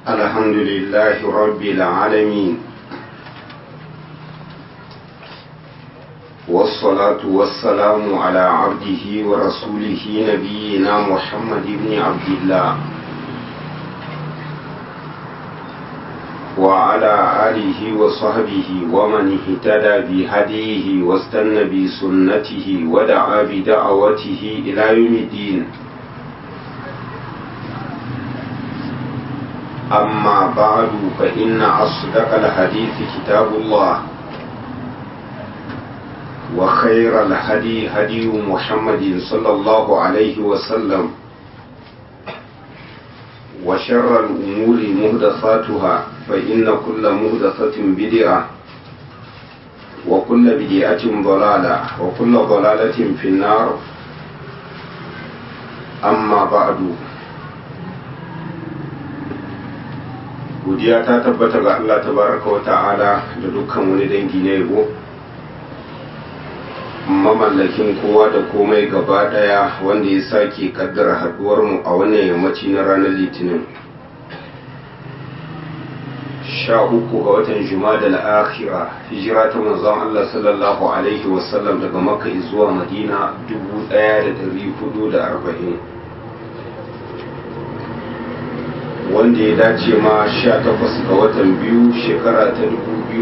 الحمد لله رب العالمين والصلاة والسلام على عبده ورسوله نبينا محمد بن عبد الله وعلى آله وصحبه ومن اهتدى بهديه واستنى بسنته ودعا بدعوته إلى يوم الدين أما بعد فإن أصدق الحديث كتاب الله وخير الهدي هدي محمد صلى الله عليه وسلم وشر الأمور مهدثاتها فإن كل مهدثة بدعة وكل بدعة ضلالة وكل ضلالة في النار أما بعد godiya ta tabbata ga Allah tabaraka wa ta'ala da dukkan wani dangi na yabo mamallakin kowa da komai gaba daya wanda ya sake kaddara haduwar mu a wannan yammaci na ranar litinin sha uku ga watan jumada al-akhira hijira ta manzon Allah sallallahu alaihi wasallam daga makka zuwa madina 1440 wanda ya dace ma 18 ga watan biyu shekara ta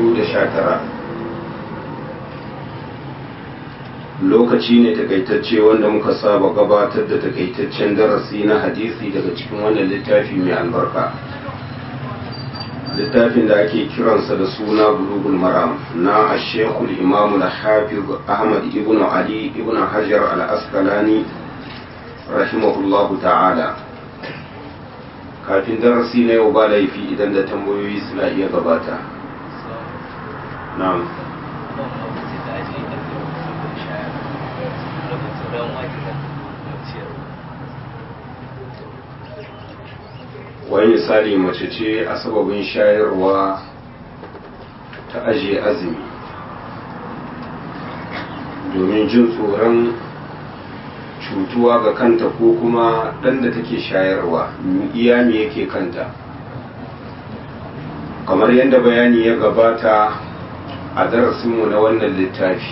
2019 lokaci ne takaitacce wanda muka saba gabatar da takaitaccen darasi na hadisi daga cikin wannan littafi mai albarka littafin da ake kiransa da suna bulugul maram na ashekul imamu da hafiz ahmad ibn ali ibn hajar al-asqalani rahimahullahu ta'ala kafin darasi na yau ba laifi idan da tambayoyi suna iya gabata na'am wani misali mace ce a sababin shayarwa ta ajiye azumi domin jin tsoron cutuwa ga kanta ko kuma ɗan da take shayarwa iya me yake kanta kamar yadda bayani ya gabata a darasinmu na wannan littafi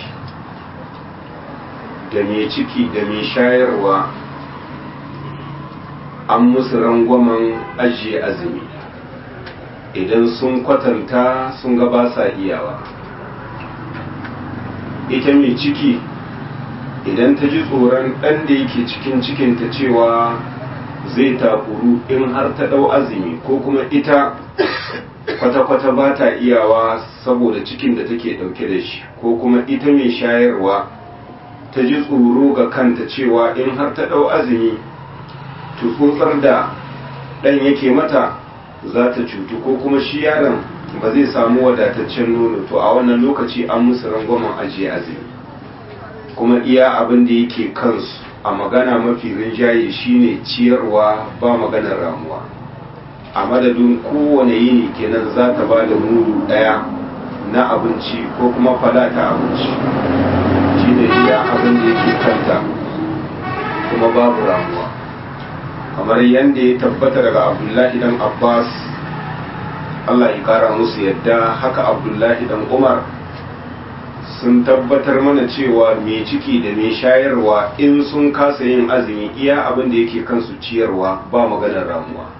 da mai ciki da mai shayarwa an musu rangwamen ajiye azumi idan sun kwatanta sun ga ba sa iyawa ita mai ciki idan ta ji tsoron ɗan da yake cikin cikinta cewa zai takuru in har ta ɗau azumi ko kuma ita kwata-kwata ba ta iyawa saboda cikin da take ɗauke da shi ko kuma ita mai shayarwa ta ji tsoro ga kanta cewa in har ta ɗau azumi tsotsar da ɗan yake mata za ta cutu ko kuma shi yaron ba zai samu wadataccen nono to a wannan lokaci an musu rangwamen ajiye azumi kuma iya abin da yake kansu a magana mafi rinjaye shine ciyarwa ba maganar ramuwa a madadin kowane yini kenan za ta ba da mudu ɗaya na abinci ko kuma falata abinci shine iya abin da yake kanta kuma babu ramuwa kamar yadda ya tabbata daga abdullahi dan abbas allah ya kara musu yadda haka abdullahi dan umar sun tabbatar mana cewa mai ciki da mai shayarwa in sun kasa yin azumi iya abin da yake kansu ciyarwa ba maganar ramuwa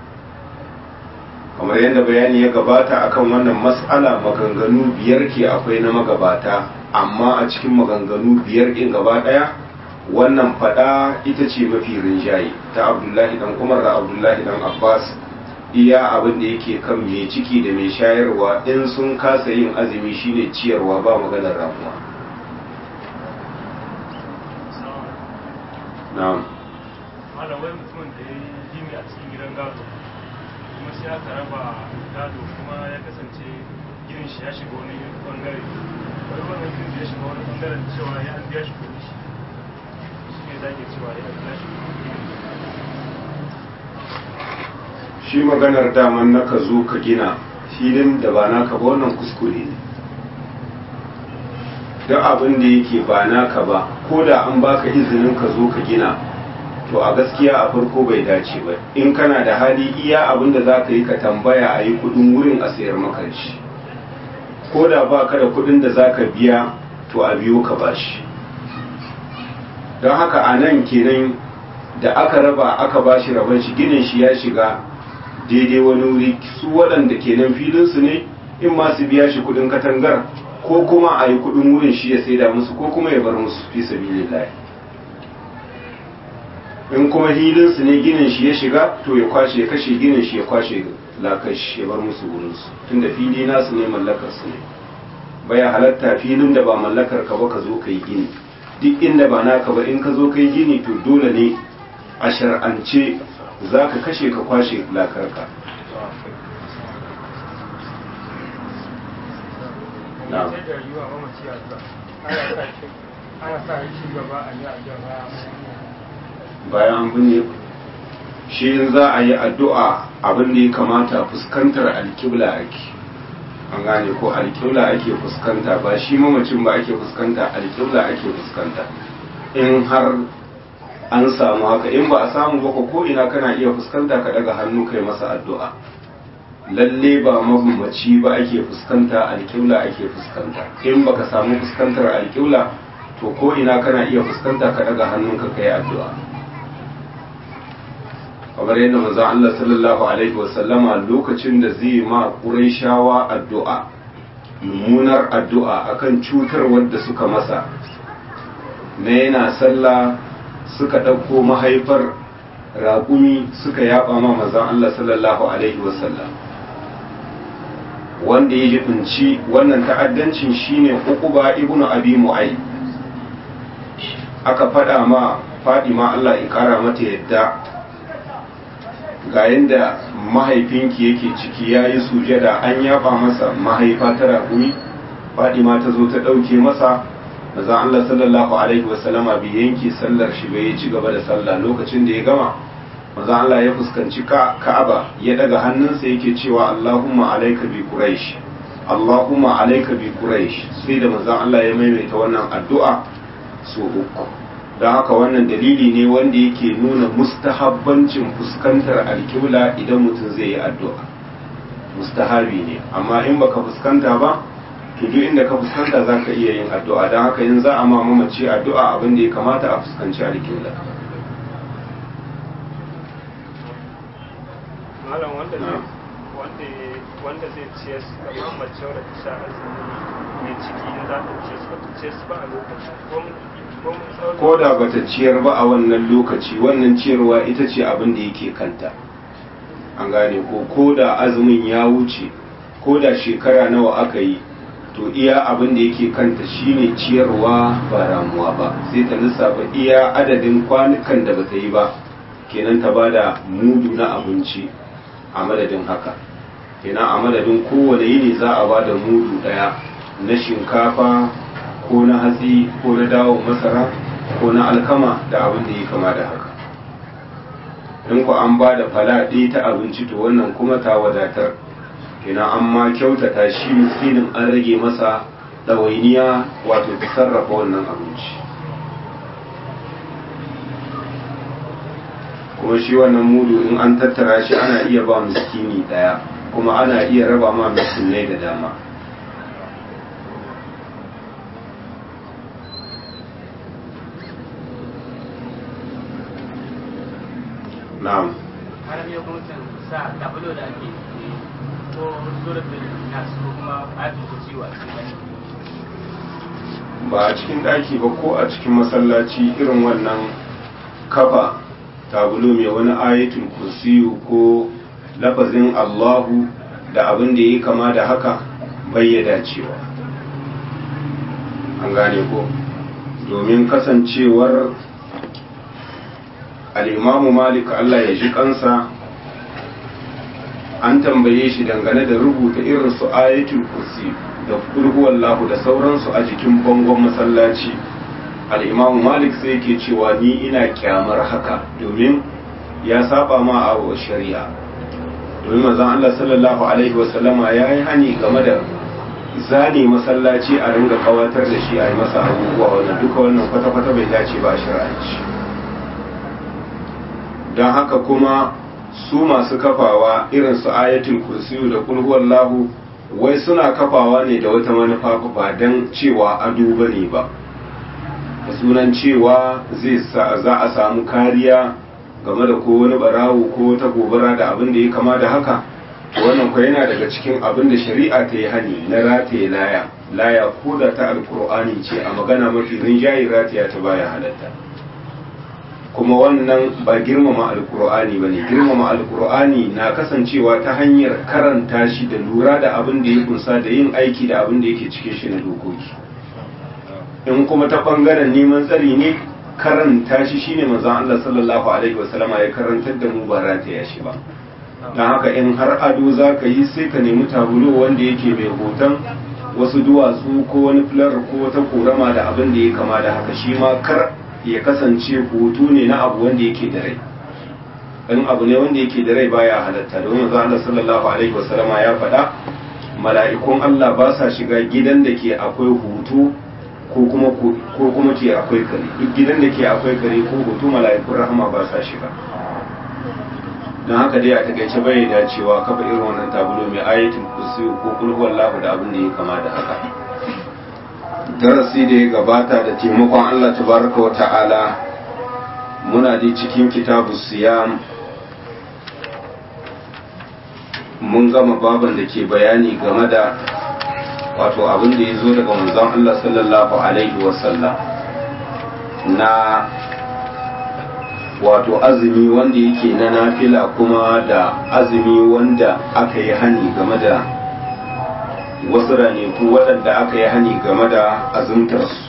kamar yadda bayani ya gabata akan wannan mas'ala maganganu biyar ke akwai na magabata amma a cikin maganganu biyar in gaba daya wannan fada ita ce mafi rinjaye ta abdullahi dan umar da abdullahi dan abbas iya abin da yake kan mai ciki da mai shayarwa in sun kasa yin azumi shine ciyarwa ba maganar ramuwa na'am malamai mutumin da ya yi jini a cikin gidan gado kuma sai aka raba gado kuma ya kasance ginin shi ya shiga wani bangare wani wannan ginin ya shiga wani bangaren cewa ya an biya shi kudi shi shi ne zage cewa ya biya shi kudi shi maganar daman naka zo ka gina filin da ba naka ba wannan kuskure ne duk abin da yake ba naka ba ko da an baka izinin ka zo ka gina to a gaskiya a farko bai dace ba in kana da hali iya abin da za ka yi ka tambaya a yi kudin wurin a sayar maka shi ko da ba ka da kudin da za ka biya to a biyo ka bashi don haka a nan kenan da aka raba aka bashi raban shi ginin shi ya shiga daidai wani wuri su waɗanda kenan filinsu ne in ma su biya shi kudin katangar ko kuma a yi kudin wurin shi ya saida musu ko kuma ya bar musu fi sabilillahi in kuma hilinsu ne ginin shi ya shiga to ya kwashe ya kashe ginin shi ya kwashe lakashi ya bar musu wurinsu tunda fili nasu ne mallakar su ne baya halatta filin da ba mallakar ka ba ka zo ka yi gini duk inda ba naka ba in ka zo ka yi gini to dole ne a shar'ance za ka kashe ka kwashe lakarka na'am sai da yiwa mamaci addu'a ana sa shi ana sa shi gaba a yi addu'a bayan an binne shi in za a yi addu'a abin da ya kamata fuskantar alkibla ake an gane ko alkibla ake fuskanta ba shi mamacin ba ake fuskanta alkibla ake fuskanta in har an samu haka in ba a samu ba ko ina kana iya fuskanta ka daga hannu kai masa addu'a lalle ba mamaci ba ake fuskanta alkibla ake fuskanta in baka samu fuskantar alkibla to ko ina kana iya fuskanta ka daga hannunka kai addu'a kamar yadda manzon Allah sallallahu alaihi wasallama lokacin da zai ma Qurayshawa addu'a mummunar addu'a akan cutar wadda suka masa na yana sallah suka ɗauko mahaifar raƙumi suka yaba ma manzon Allah sallallahu alaihi wasallam wanda ya jibinci wannan ta'addancin shine Uquba ibnu Abi Mu'ayy aka faɗa ma Fadima Allah ya kara mata yadda ga yadda mahaifinki yake ciki ya yi sujada an yaba masa mahaifa ta raƙumi fadima ta zo ta ɗauke masa maza Allah sallallahu alaihi wasallama bai yanke sallar shi bai ci gaba da sallah lokacin da ya gama maza Allah ya fuskanci ka'aba ya daga hannunsa yake cewa Allahumma alaika bi quraish Allahumma alaika bi quraish sai da maza Allah ya maimaita wannan addu'a so uku don haka wannan dalili ne wanda yake nuna mustahabbancin fuskantar alkibla idan mutum zai yi addu'a mustahabi ne amma in baka fuskanta ba to duk inda ka fuskanta za ka iya yin addu'a don haka yin za a ma mamaci addu'a abin da ya kamata a fuskanci alkibla malam wanda zai wanda wanda zai ciyar kamar mace wadda ta sha azumi mai ciki in za ta ciyar su ta ciyar su ba a lokacin ko ko da bata ciyar ba a wannan lokaci wannan ciyarwa ita ce abin da yake kanta an gane ko ko da azumin ya wuce ko da shekara nawa aka yi to iya abin da yake kanta shine ciyarwa ba ramuwa ba sai ta lissafa iya adadin kwanukan da bata yi ba kenan ta bada mudu na abinci a madadin haka kenan a madadin kowane yini za a bada mudu daya na shinkafa ko na hatsi ko na dawo masara ko na alkama da abin da ya kama da haka in ku an ba da falaɗe ta abinci to wannan kuma ta wadatar kina an ma kyautata shi miskinin an rage masa ɗawainiya wato ta sarrafa wannan abinci kuma shi wannan mudu in an tattara shi ana iya ba miskini ɗaya kuma ana iya raba ma miskinai da dama na'am har ne kuma can sa tablo da ake ko surat da nas ko kuma ayatul kursi wa cikin ba a cikin ɗaki ba ko a cikin masallaci irin wannan kafa tabulo mai wani ayatul kursiyu ko lafazin Allahu da abin da ya kama da haka bayyada cewa an gane ko domin kasancewar al'imamu malik Allah ya ji kansa an tambaye shi dangane da rubuta irin su ayatul kursi da wallahu da sauransu a jikin bangon masallaci al'imamu malik sai ke cewa ni ina kyamar haka domin ya saba ma a shari'a domin mazan Allah sallallahu alaihi wasallama ya yi hani game da zane masallaci a ringa kawatar da shi a yi masa abubuwa wannan duka wannan kwata-kwata bai dace ba a shari'anci don haka kuma su masu kafawa irin su ayatul kursiyu da kulhuwallahu wai suna kafawa ne da wata manufa ba don cewa ado ba ne ba da sunan cewa zai za a samu kariya game da ko wani barawo ko wata gobara da abin da ya kama da haka to wannan kwa yana daga cikin abin da shari'a ta yi hani na rataye laya laya ko da ta alkur'ani ce a magana mafi rinjaye rataya ta baya halatta kuma wannan ba girmama alkur'ani ba ne girmama alkur'ani na kasancewa ta hanyar karanta shi da lura da abin da ya kunsa da yin aiki da abin da yake cikin shi na dokoki in kuma ta bangaren neman tsari ne karanta shi shine manzon Allah sallallahu alaihi wasallama ya karantar da mu ba rataya shi ba don haka in har ado za ka yi sai ka nemi tabulo wanda yake mai hoton wasu duwatsu ko wani filar ko wata korama da abin da ya kama da haka shi ma kar ya kasance hoto ne na abu wanda yake da rai in abu ne wanda yake da rai baya halatta domin manzo Allah sallallahu alaihi wasallama ya faɗa mala'ikun Allah ba sa shiga gidan da ke akwai hoto ko kuma ko kuma ke akwai kare duk gidan da ke akwai kare ko hoto mala'ikun rahama ba sa shiga don haka dai a takaice bai dacewa kafa irin wannan tabulo mai ayatul kursi ko kul huwallahu da abin da ya kama da haka darasi da ya gabata da taimakon Allah tabaraka wa ta'ala muna dai cikin kitabu siyam mun gama baban da ke bayani game da wato abin da ya zo daga manzon Allah sallallahu alaihi wasallam na wato azumi wanda yake na nafila kuma da azumi wanda aka yi hani game da wasu raneku waɗanda aka yi hani game da azumtarsu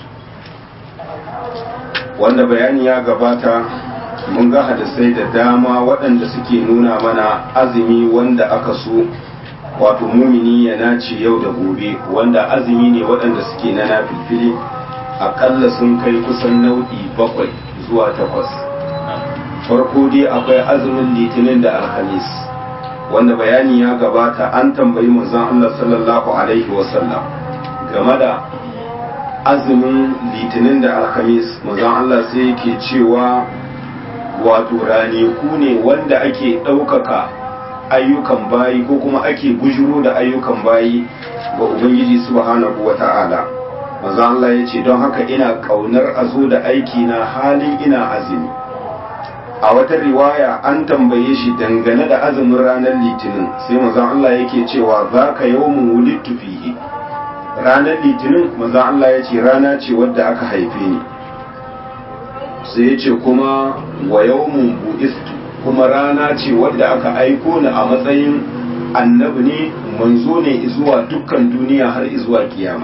wanda bayani ya gabata mun ga hadisai da dama waɗanda suke nuna mana azumi wanda aka so wato mumini ya nace yau da gobe wanda azumi ne waɗanda suke na nafilfili aƙalla sun kai kusan nau'i bakwai zuwa takwas farko dai akwai azumin litinin da alhamis wanda bayani ya gabata an tambayi manzon Allah sallallahu alaihi wasallam game da azumin litinin da alhamis manzon Allah sai yake cewa wato ranaku ne wanda ake ɗaukaka ayyukan bayi ko kuma ake bujuro da ayyukan bayi ga ubangiji subhanahu wa ta'ala manzon Allah ya ce don haka ina ƙaunar a zo da aiki na halin ina azumi a wata riwaya an tambaye shi dangane da azumin ranar litinin sai manzon Allah yake cewa za ka yawmun wulittu fihi ranar litinin manzon Allah ya ce rana ce wadda aka haife ni sai ya ce kuma wa yawmun bu'istu kuma rana ce wadda aka aiko ni a matsayin annabi ne manzo ne zuwa dukkan duniya har zuwa kiyama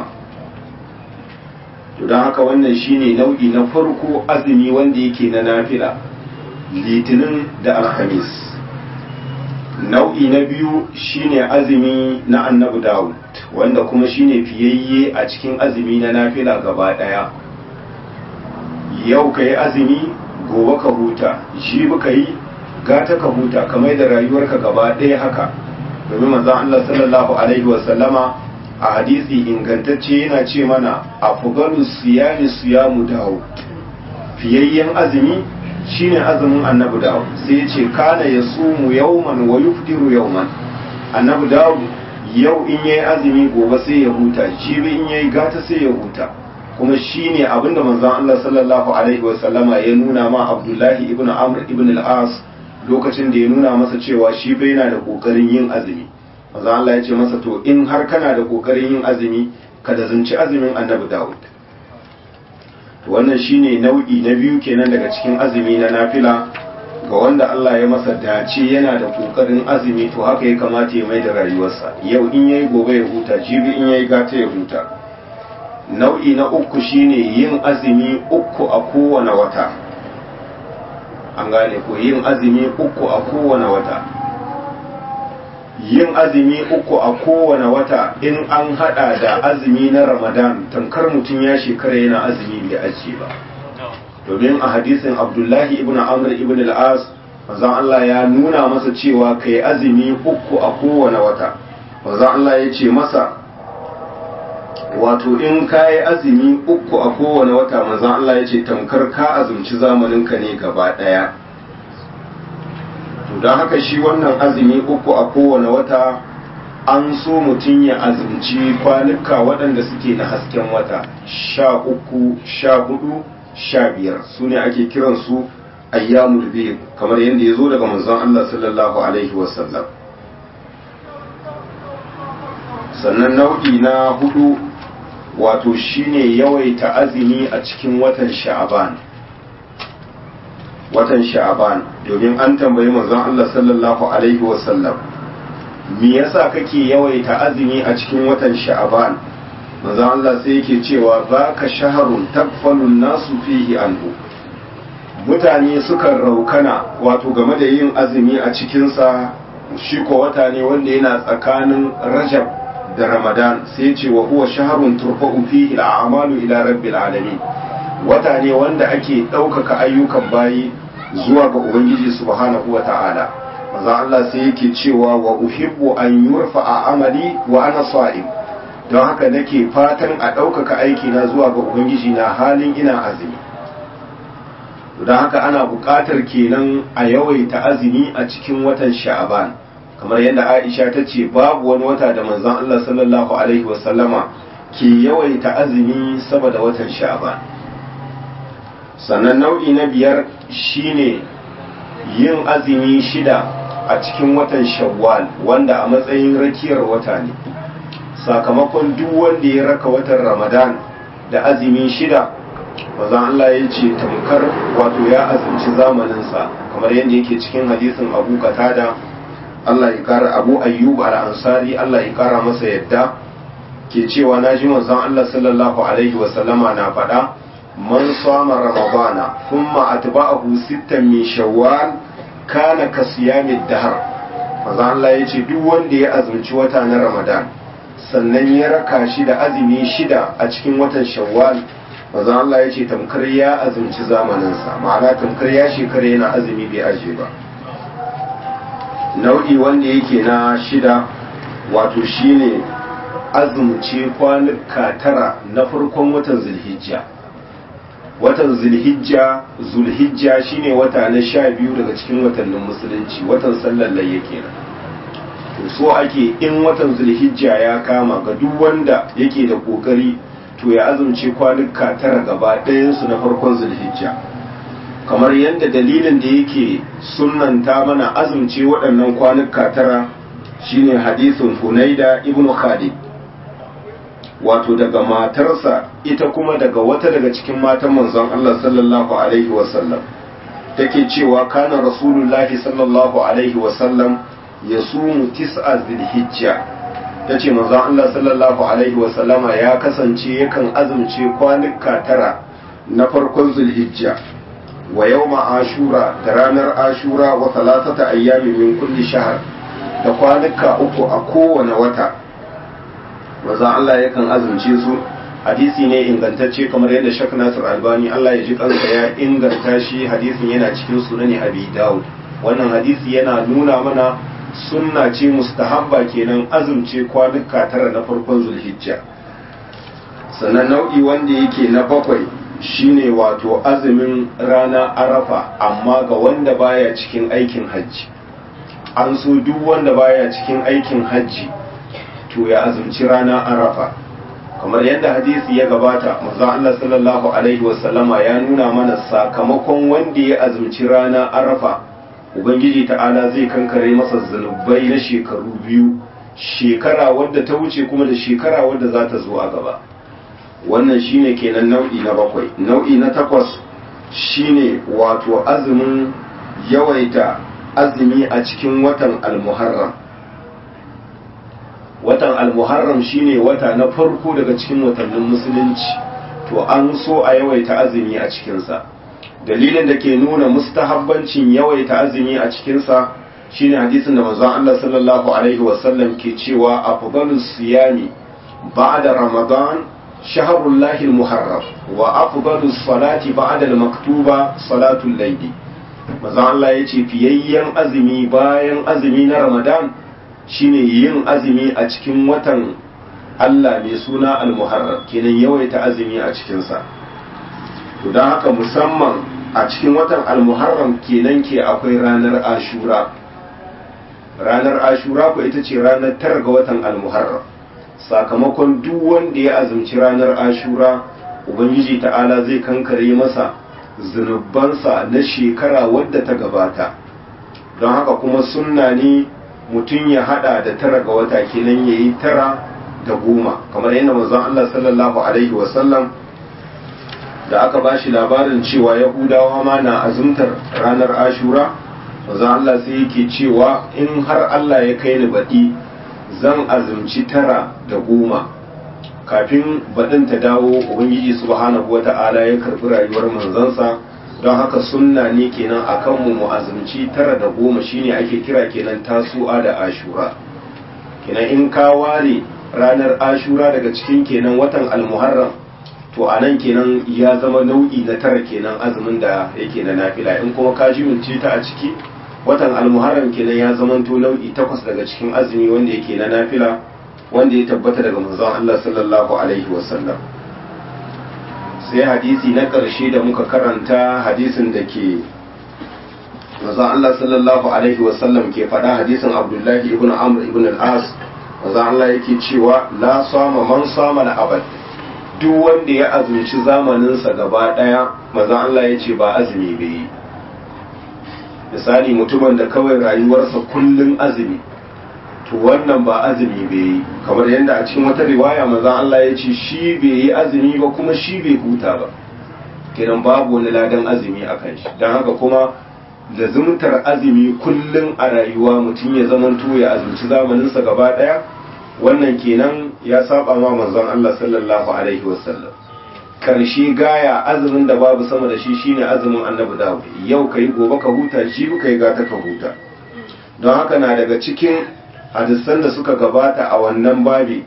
to don haka wannan shine nau'i na farko azumi wanda yake na nafila litinin da alhamis nau'i na biyu shine azumi na annabi dawud wanda kuma shine fiyayye a cikin azumi na nafila gaba daya yau ka yi azumi gobe ka huta shi ka yi gata ka huta kamar da rayuwarka gaba daya haka domin manzon Allah sallallahu alaihi wasallama a hadisi ingantacce yana ce mana afdalu siyami siyamu dawud fiyayyen azumi shine azumin annabi dawud sai ya ce kana ya sumu yauman wa yufdiru yauman annabi dawud yau in yayi azumi gobe sai ya huta jibi in yayi gata sai ya huta kuma shine abinda manzon Allah sallallahu alaihi wasallama ya nuna ma Abdullahi ibn Amr ibn al-As lokacin da ya nuna masa cewa shi bai yana da kokarin yin azumi manzon Allah ya ce masa to in har kana da kokarin yin azumi kada zunci azumin annabi dawud wannan shine nau'i na biyu kenan daga cikin azumi na nafila ga wanda Allah ya masa dace yana da kokarin azumi to haka ya kamata ya mai da rayuwarsa yau in yayi gobe ya huta jibi in yayi gata ya huta nau'i na uku shine yin azumi uku a kowane wata an gane ko yin azumi uku a kowane wata yin azumi uku a kowane wata in an hada da azumi na ramadan tamkar mutum ya shekara yana azumi bai ajiye ba domin a hadisin abdullahi ibn amr ibn al-as manzon Allah ya nuna masa cewa kai azumi uku a kowane wata manzon Allah ya ce masa wato in ka yi azumi uku a kowane wata manzon Allah ya ce tamkar ka azumci zamaninka ne gaba daya to don haka shi wannan azumi uku a kowane wata an so mutum ya azumci kwanuka waɗanda suke na hasken wata sha uku sha hudu sha biyar su ne ake kiransu ayyamul biyu kamar yadda ya zo daga manzon Allah sallallahu alaihi wasallam sannan nau'i na hudu wato shine yawaita azumi a cikin watan sha'aban watan sha'aban domin an tambayi manzon Allah sallallahu alaihi wasallam me yasa kake yawaita azumi a cikin watan sha'aban manzon Allah sai yake cewa zaka shaharun tagfalun nasu fihi anhu mutane sukan raukana wato game da yin azumi a cikinsa shi ko wata ne wanda yana tsakanin rajab da ramadan sai ce wa huwa shaharun turfa'u fihi al'amalu ila rabbil alamin wata ne wanda ake ɗaukaka ayyukan bayi zuwa ga ubangiji subhanahu wa ta'ala maza Allah sai yake cewa wa uhibbu an yurfa a amali wa ana sa'im don haka nake fatan a ɗaukaka aiki na zuwa ga ubangiji na halin ina azumi don haka ana buƙatar kenan a yawaita azumi a cikin watan sha'aban kamar yadda aisha ta ce babu wani wata da manzon Allah sallallahu alaihi wasallama ke yawaita azumi saboda watan sha'aban sannan nau'i na biyar shine yin azumi shida a cikin watan shawwal wanda a matsayin rakiyar wata ne sakamakon duk wanda ya raka watan ramadan da azumi shida mazan Allah ya ce tamkar wato ya azumci zamaninsa kamar yadda yake cikin hadisin abu katada Allah ya kara abu ayyub al-ansari Allah ya kara masa yadda ke cewa na ji manzon Allah sallallahu alaihi wa sallama na faɗa man sama ramadana thumma atba'ahu sittan min shawwal kana ka siyamid dahr manzon Allah ya ce duk wanda ya azumci wata na ramadan sannan ya raka shi da azumi shida a cikin watan shawwal manzon Allah ya ce tamkar ya azumci zamaninsa ma'ana tamkar ya shekara yana azumi bai aje ba nau'i wanda yake na shida wato shine azumce kwanuka tara na farkon watan zulhijja watan zulhijja zulhijja shine wata na sha biyu daga cikin watannin musulunci watan sallar layya kenan to so ake in watan zulhijja ya kama ga duk wanda yake da kokari to ya azumce kwanuka tara gaba ɗayansu na farkon zulhijja kamar yadda dalilin da yake sunanta mana azumce waɗannan kwanuka tara shine hadisin hunaida ibnu khalid wato daga matarsa ita kuma daga wata daga cikin matan manzon Allah sallallahu alaihi wasallam take cewa kana rasulullahi sallallahu alaihi wasallam ya sumu tis'a zilhijja ta ce manzon Allah sallallahu alaihi wasallama ya kasance yakan azumce kwanuka tara na farkon zulhijja wa yawma ashura da ranar ashura wa talatata ayyami min kulli shahr da kwanuka uku a kowane wata manzon Allah yakan azumce su hadisi ne ingantacce kamar yadda Shak Nasir Albani Allah ya ji kansa ya inganta shi hadisin yana cikin sunani Abi Dawud wannan hadisi yana nuna mana sunna ce mustahabba kenan azumce kwanuka tara na farkon zulhijja sannan nau'i wanda yake na bakwai shine wato azumin rana arafa amma ga wanda baya cikin aikin hajji an so duk wanda baya cikin aikin hajji to ya azumci rana arafa kamar yadda hadisi ya gabata manzon Allah sallallahu alaihi wasallama ya nuna mana sakamakon wanda ya azumci rana arafa ubangiji ta'ala zai kankare masa zunubai na shekaru biyu shekara wadda ta wuce kuma da shekara wadda za ta zo a gaba wannan shine kenan nau'i na bakwai nau'i na takwas shine wato azumin yawaita azumi a cikin watan almuharram watan almuharram shine wata na farko daga cikin watannin musulunci to an so a yawaita azumi a cikinsa dalilin da ke nuna mustahabbancin yawaita azumi a cikinsa shine hadisin da manzon Allah sallallahu alaihi wasallam ke cewa afdalus siyami ba'da ramadan shahrul lahil muharram wa afdalus salati ba'da al-maktuba salatul layli manzon Allah yace fiyayyen azumi bayan azumi na ramadan shine yin azumi a cikin watan Allah mai suna al-muharram kenan yawaita azumi a cikinsa to don haka musamman a cikin watan al-muharram kenan ke akwai ranar ashura ranar ashura ko ita ce ranar tara ga watan almuharram sakamakon duk wanda ya azumci ranar ashura ubangiji ta'ala zai kankare masa zunubansa na shekara wadda ta gabata don haka kuma sunna ne mutum ya hada da tara ga wata kenan ya yi tara da goma kamar yadda manzon Allah sallallahu alaihi wasallam da aka ba shi labarin cewa yahudawa ma na azumtar ranar ashura manzon Allah sai yake cewa in har Allah ya kai ni baɗi zan azumci tara da goma kafin baɗin ta dawo ubangiji subhanahu wa ta'ala ya karɓi rayuwar manzansa don haka sunna ne kenan a kanmu mu azumci tara da goma shine ake kira kenan tasu'a da ashura kenan in ka ware ranar ashura daga cikin kenan watan almuharram to a nan kenan ya zama nau'i na tara kenan azumin da yake na nafila in kuma ka jimince ta a ciki watan almuharram kenan ya zamanto nau'i takwas daga cikin azumi wanda yake na nafila wanda ya tabbata daga manzon Allah sallallahu alaihi wasallam sai hadisi na ƙarshe da muka karanta hadisin da ke manzon Allah sallallahu alaihi wasallam ke faɗa hadisin Abdullahi ibn Amr ibn al-As manzon Allah yake cewa la sama man sama na abad duk wanda ya azumci zamaninsa gaba ɗaya manzon Allah ya ce ba azumi bai yi misali mutumin da kawai rayuwarsa kullum azumi to wannan ba azumi bai yi kamar yadda a cikin wata riwaya maza Allah ya ce shi bai yi azumi ba kuma shi bai huta ba kenan babu wani ladan azumi a kan shi don haka kuma lazumtar azumi kullum a rayuwa mutum ya zamanto ya azumci zamaninsa gaba daya wannan kenan ya saba ma manzon Allah sallallahu alaihi wasallam karshe gaya azumin da babu sama da shi shine azumin annabi dawud yau kai gobe ka huta shi kai gata ka huta don haka na daga cikin hadisan da suka gabata a wannan babi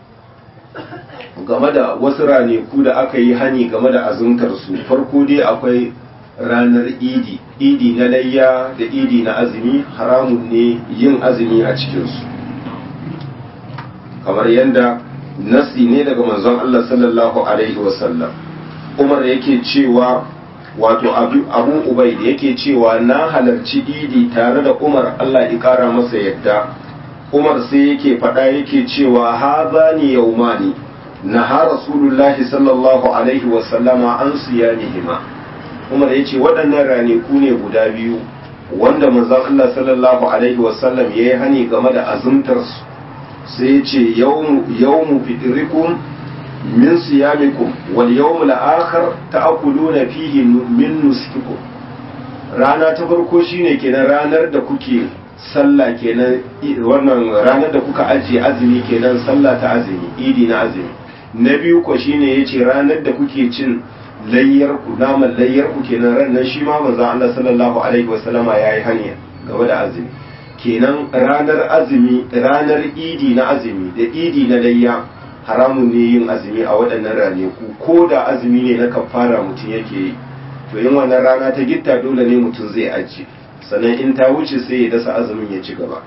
game da wasu raneku da aka yi hani game da azumtar su farko dai akwai ranar idi idi na layya da idi na azumi haramun ne yin azumi a cikinsu kamar yadda nasi ne daga manzon Allah sallallahu alaihi wasallam umar yake cewa wato abu ubai da yake cewa na halarci idi tare da umar Allah ya kara masa yadda umar sai yake faɗa yake cewa haza ni yaumani na ha rasulullahi sallallahu alaihi wasallama an siyanihima umar ya ce waɗannan ranaku ne guda biyu wanda manzon Allah sallallahu alaihi wasallam ya yi hani game da azumtarsu sai ce yawmu fitrikum min siyamikum wal yawmu al-akhar ta'kuluna fihi min nuskikum rana ta farko shine kenan ranar da kuke sallah kenan wannan ranar da kuka ajiye azumi kenan sallah ta azumi idi na azumi na biyu ko shine yace ranar da kuke cin layyar ku naman layyar ku kenan ran nan shi ma manzo Allah sallallahu alaihi wasallama yayi hanya game da azumi kenan ranar azumi ranar idi na azumi da idi na layya haramun ne yin azumi a waɗannan ranaku ko da azumi ne na kafara mutum yake yi to yin wannan rana ta gitta dole ne mutum zai ajiye sannan in ta wuce sai ya dasa azumin ya ci gaba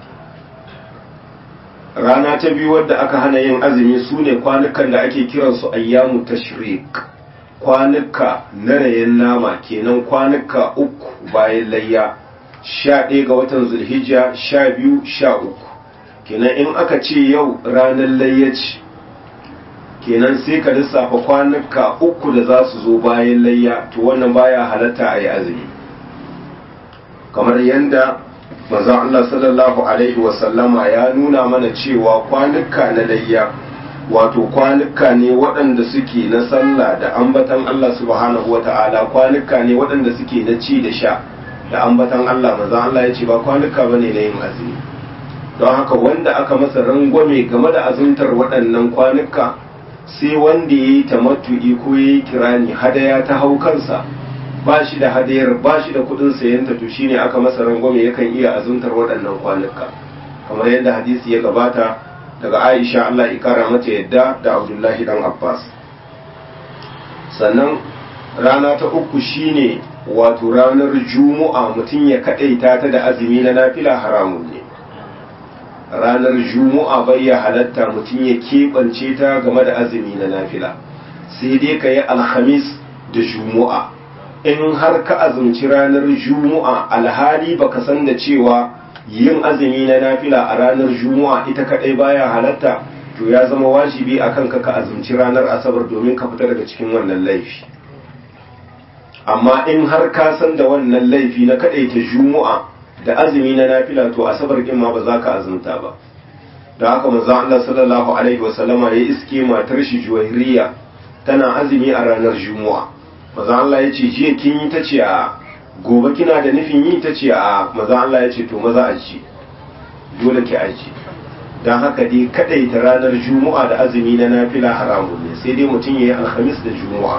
rana ta biyu wadda aka hana yin azumi su ne kwanukan da ake kiransu ayyamu tashrik kwanuka na rayen nama kenan kwanuka uku bayan layya sha ɗaya ga watan zulhijja sha biyu sha uku kenan in aka ce yau ranar layyaci kenan sai ka lissafa kwanuka uku da za su zo bayan layya to wannan baya halatta a yi azumi kamar yadda manzon Allah sallallahu alaihi wasallama ya nuna mana cewa kwanuka na layya wato kwanuka ne waɗanda suke na sallah da ambatan Allah subhanahu wata'ala kwanuka ne waɗanda suke na ci da sha da ambatan Allah manzon Allah ya ce ba kwanuka bane na yin azumi don haka wanda aka masa rangwame game da azumtar waɗannan kwanuka sai wanda ya yi tamattu'i ko ya yi kirani hadaya ta hau kansa ba shi da hadayar ba shi da kudin sayanta to shine aka masa rangwame yakan iya azumtar waɗannan kwanuka kamar yadda hadisi ya gabata daga Aisha Allah ya kara mata yadda da Abdullahi dan Abbas sannan rana ta uku shine wato ranar Juma'a mutum ya kadaita ta da azumi na nafila haramun ne ranar Juma'a bai ya halatta mutum ya keɓance ta game da azumi na nafila sai dai ka yi alhamis da Juma'a in har ka azumci ranar juma'a alhali baka san da cewa yin azumi na nafila a ranar juma'a ita kadai baya halatta to ya zama wajibi a kanka ka azumci ranar asabar domin ka fita daga cikin wannan laifi amma in har ka san da wannan laifi na kadaita juma'a da azumi na nafila to asabar din ma ba za ka azumta ba da haka manzon Allah sallallahu alaihi wasallama ya iske matar shi juwairiya tana azumi a ranar juma'a manzon Allah ya ce jiya kin yi tace a gobe kina da nufin yi tace a manzon Allah ya ce to maza a ji dole ki aji dan haka dai kadaita ranar juma'a da azumi na nafila haramun ne sai dai mutum yayi alhamis da juma'a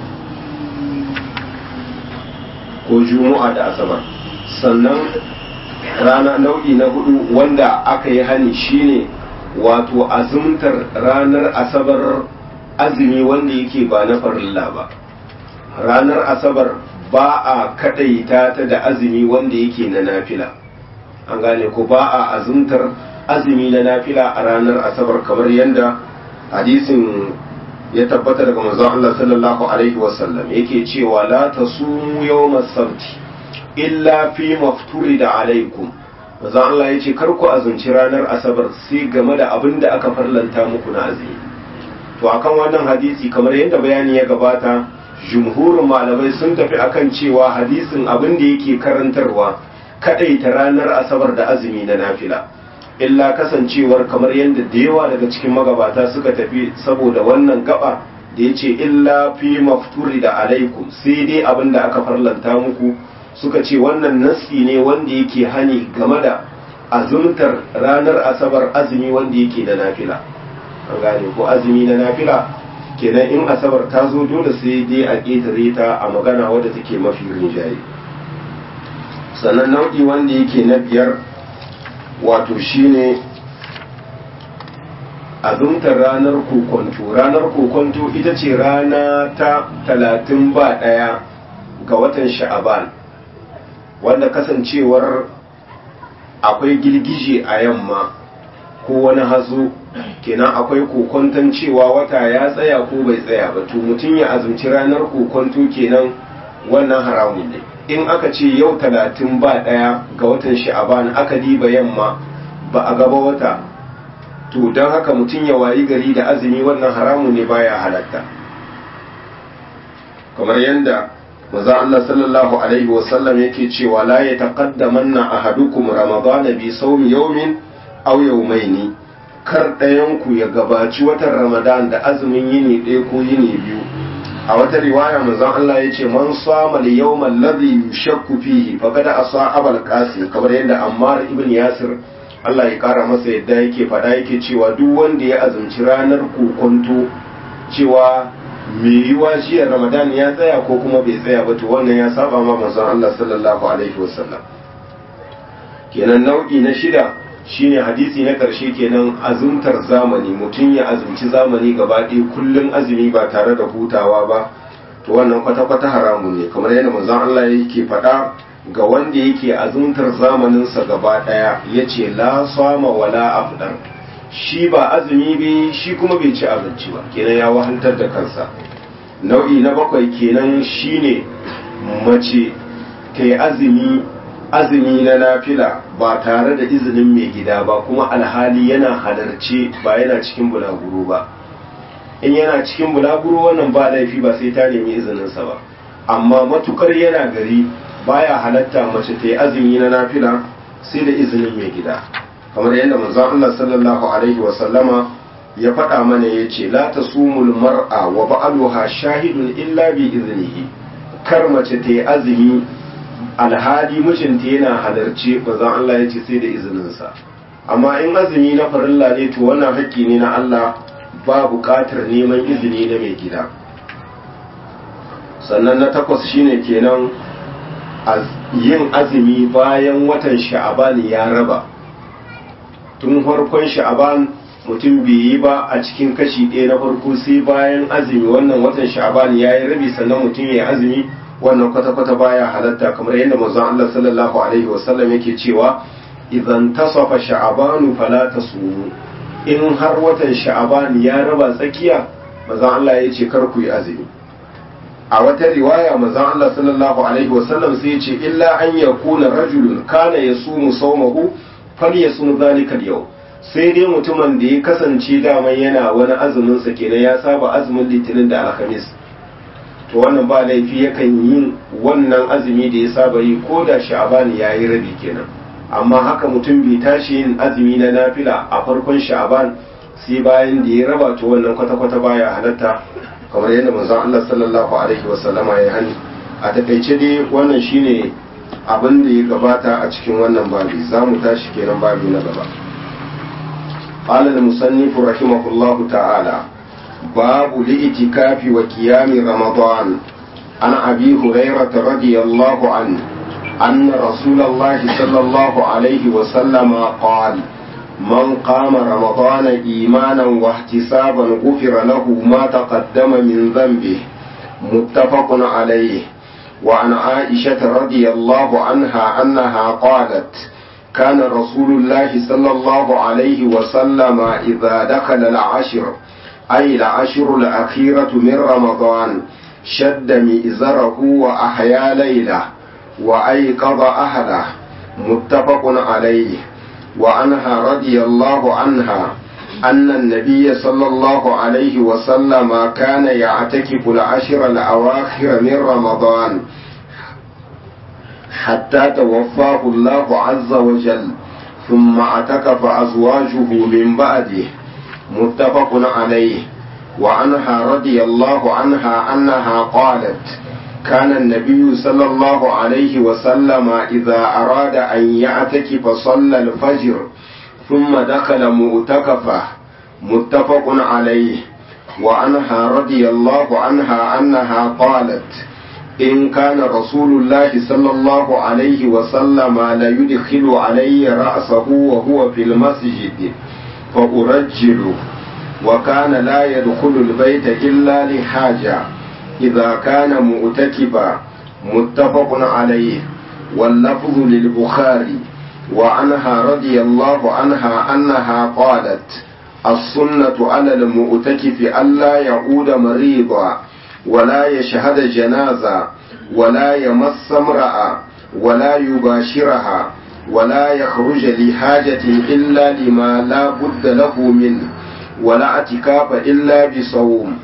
ko juma'a da asabar sannan rana nau'i na hudu wanda aka yi hani shine wato azumtar ranar asabar azumi wanda yake ba na farilla ba ranar asabar ba a kadaita ta da azumi wanda yake na nafila an gane ko ba a azumtar azumi na nafila a ranar asabar kamar yadda hadisin ya tabbata daga manzon Allah sallallahu alaihi wasallam yake cewa la tasumu yawmas sabti illa fi mafturida alaikum manzon Allah yace kar ku azumci ranar asabar sai game da abin da aka farlanta muku na azumi to akan wannan hadisi kamar yadda bayani ya gabata jumhurin malamai sun tafi akan cewa hadisin abin da yake karantarwa kadaita ranar asabar da azumi na nafila illa kasancewar kamar yadda da yawa daga cikin magabata suka tafi saboda wannan gaba da ya ce illa fi mafturi da alaikum sai dai abin da aka farlanta muku suka ce wannan nassi ne wanda yake hani game da azumtar ranar asabar azumi wanda yake na nafila an gane ko azumi na nafila kenan in asabar ta zo dole sai dai a ƙetare ta a magana wadda take mafi rinjaye sannan nau'i wanda yake na biyar wato shine azumtar ranar kokonto ranar kokonto ita ce rana ta talatin ba ɗaya ga watan sha'aban wanda kasancewar akwai girgije a yamma ko wani hazo kenan akwai kokonton cewa wata ya tsaya ko bai tsaya ba to mutum ya azumci ranar kokonto kenan wannan haramun ne in aka ce yau talatin ba ɗaya ga watan sha'aban aka diba yamma ba a gaba wata to don haka mutum ya wayi gari da azumi wannan haramun ne baya halatta kamar yadda maza Allah sallallahu alaihi wasallam yake cewa la ya taqaddamanna ahadukum ramadana bi sawmi yawmin aw yawmaini kar ɗayan ku ya gabaci watan ramadan da azumin yini ɗaya ko yini biyu a wata riwaya manzon Allah ya ce man sama li yawmal ladhi yushakku fihi faqad asa abal qasim kamar yadda Ammar ibn Yasir Allah ya kara masa yadda yake fada yake cewa duk wanda ya azumci ranar kokonto cewa me yiwa jiya Ramadan ya tsaya ko kuma bai tsaya ba to wannan ya saba ma manzon Allah sallallahu alaihi wasallam kenan nau'i na shida shine hadisi na ƙarshe kenan azumtar zamani mutum ya azumci zamani gaba ɗaya kullum azumi ba tare da hutawa ba to wannan kwata-kwata haramun ne kamar yadda manzon Allah yake faɗa ga wanda yake azumtar zamaninsa gaba ɗaya ya ce la sama wala afdar shi ba azumi bai shi kuma bai ci abinci ba kenan ya wahantar da kansa nau'i na bakwai kenan shine mace ta yi azumi azumi na nafila ba tare da izinin mai gida ba kuma alhali yana halarce ba yana cikin bulaguro ba in yana cikin bulaguro wannan ba laifi ba sai ta nemi izininsa ba amma matukar yana gari baya halatta mace ta yi azumi na nafila sai da izinin mai gida kamar yadda manzon Allah sallallahu alaihi wa sallama ya faɗa mana ya ce la tasumul mar'a wa ba'aluha shahidun illa bi iznihi kar mace ta yi azumi alhali mijinta yana halarci bazan Allah ya ce sai da izininsa amma in azumi na farilla ne to wannan haƙƙi ne na Allah ba buƙatar neman izini na mai gida sannan na takwas shine kenan yin azumi bayan watan sha'aban ya raba tun farkon sha'aban mutum bai yi ba a cikin kashi ɗaya na farko sai bayan azumi wannan watan sha'aban ya yi rabi sannan mutum ya yi azumi wannan kwata-kwata baya halatta kamar yadda manzon Allah sallallahu alaihi wasallam yake cewa idan tasafa sha'abanu fala tasumu in har watan sha'aban ya raba tsakiya manzon Allah ya ce kar ku yi azumi a wata riwaya manzon Allah sallallahu alaihi wasallam sai ya ce illa an yakuna rajulun kana yasumu sawmahu falyasum zalika al-yawm sai dai mutumin da ya kasance daman yana wani azumin sa kenan ya saba azumin litinin da alhamis to wannan ba laifi yakan yin wannan azumi da ya saba yi ko da sha'aban ya yi rabi kenan amma haka mutum bai tashi yin azumi na nafila a farkon sha'aban sai bayan da ya raba to wannan kwata-kwata baya halatta kamar yadda manzon Allah sallallahu alaihi wasallama ya hani a takaice dai wannan shine abin da ya gabata a cikin wannan babi za mu tashi kenan babi na gaba قال المصنف رحمه الله تعالى باب الاعتكاف وقيام رمضان عن ابي هريره رضي الله عنه ان رسول الله صلى الله عليه وسلم قال من قام رمضان ايمانا واحتسابا غفر له ما تقدم من ذنبه متفق عليه وعن عائشه رضي الله عنها انها قالت كان رسول الله صلى الله عليه وسلم اذا دخل العشر أي العشر الأخيرة من رمضان شد مئزره وأحيا ليله وأيقظ أهله متفق عليه وعنها رضي الله عنها أن النبي صلى الله عليه وسلم كان يعتكف العشر الأواخر من رمضان حتى توفاه الله عز وجل ثم اعتكف أزواجه من بعده متفق عليه وعنها رضي الله عنها أنها قالت كان النبي صلى الله عليه وسلم إذا أراد أن يعتكف صلى الفجر ثم دخل مؤتكفه متفق عليه وعنها رضي الله عنها أنها قالت إن كان رسول الله صلى الله عليه وسلم ليدخل علي رأسه وهو في المسجد فأرجله وكان لا يدخل البيت إلا لحاجة إذا كان مؤتكبا متفق عليه واللفظ للبخاري وعنها رضي الله عنها أنها قالت السنة على المؤتكف ألا يعود مريضا ولا يشهد جنازة ولا يمس امرأة ولا يباشرها ولا يخرج لحاجة إلا لما لا بد له منه ولا اعتكاف إلا بصوم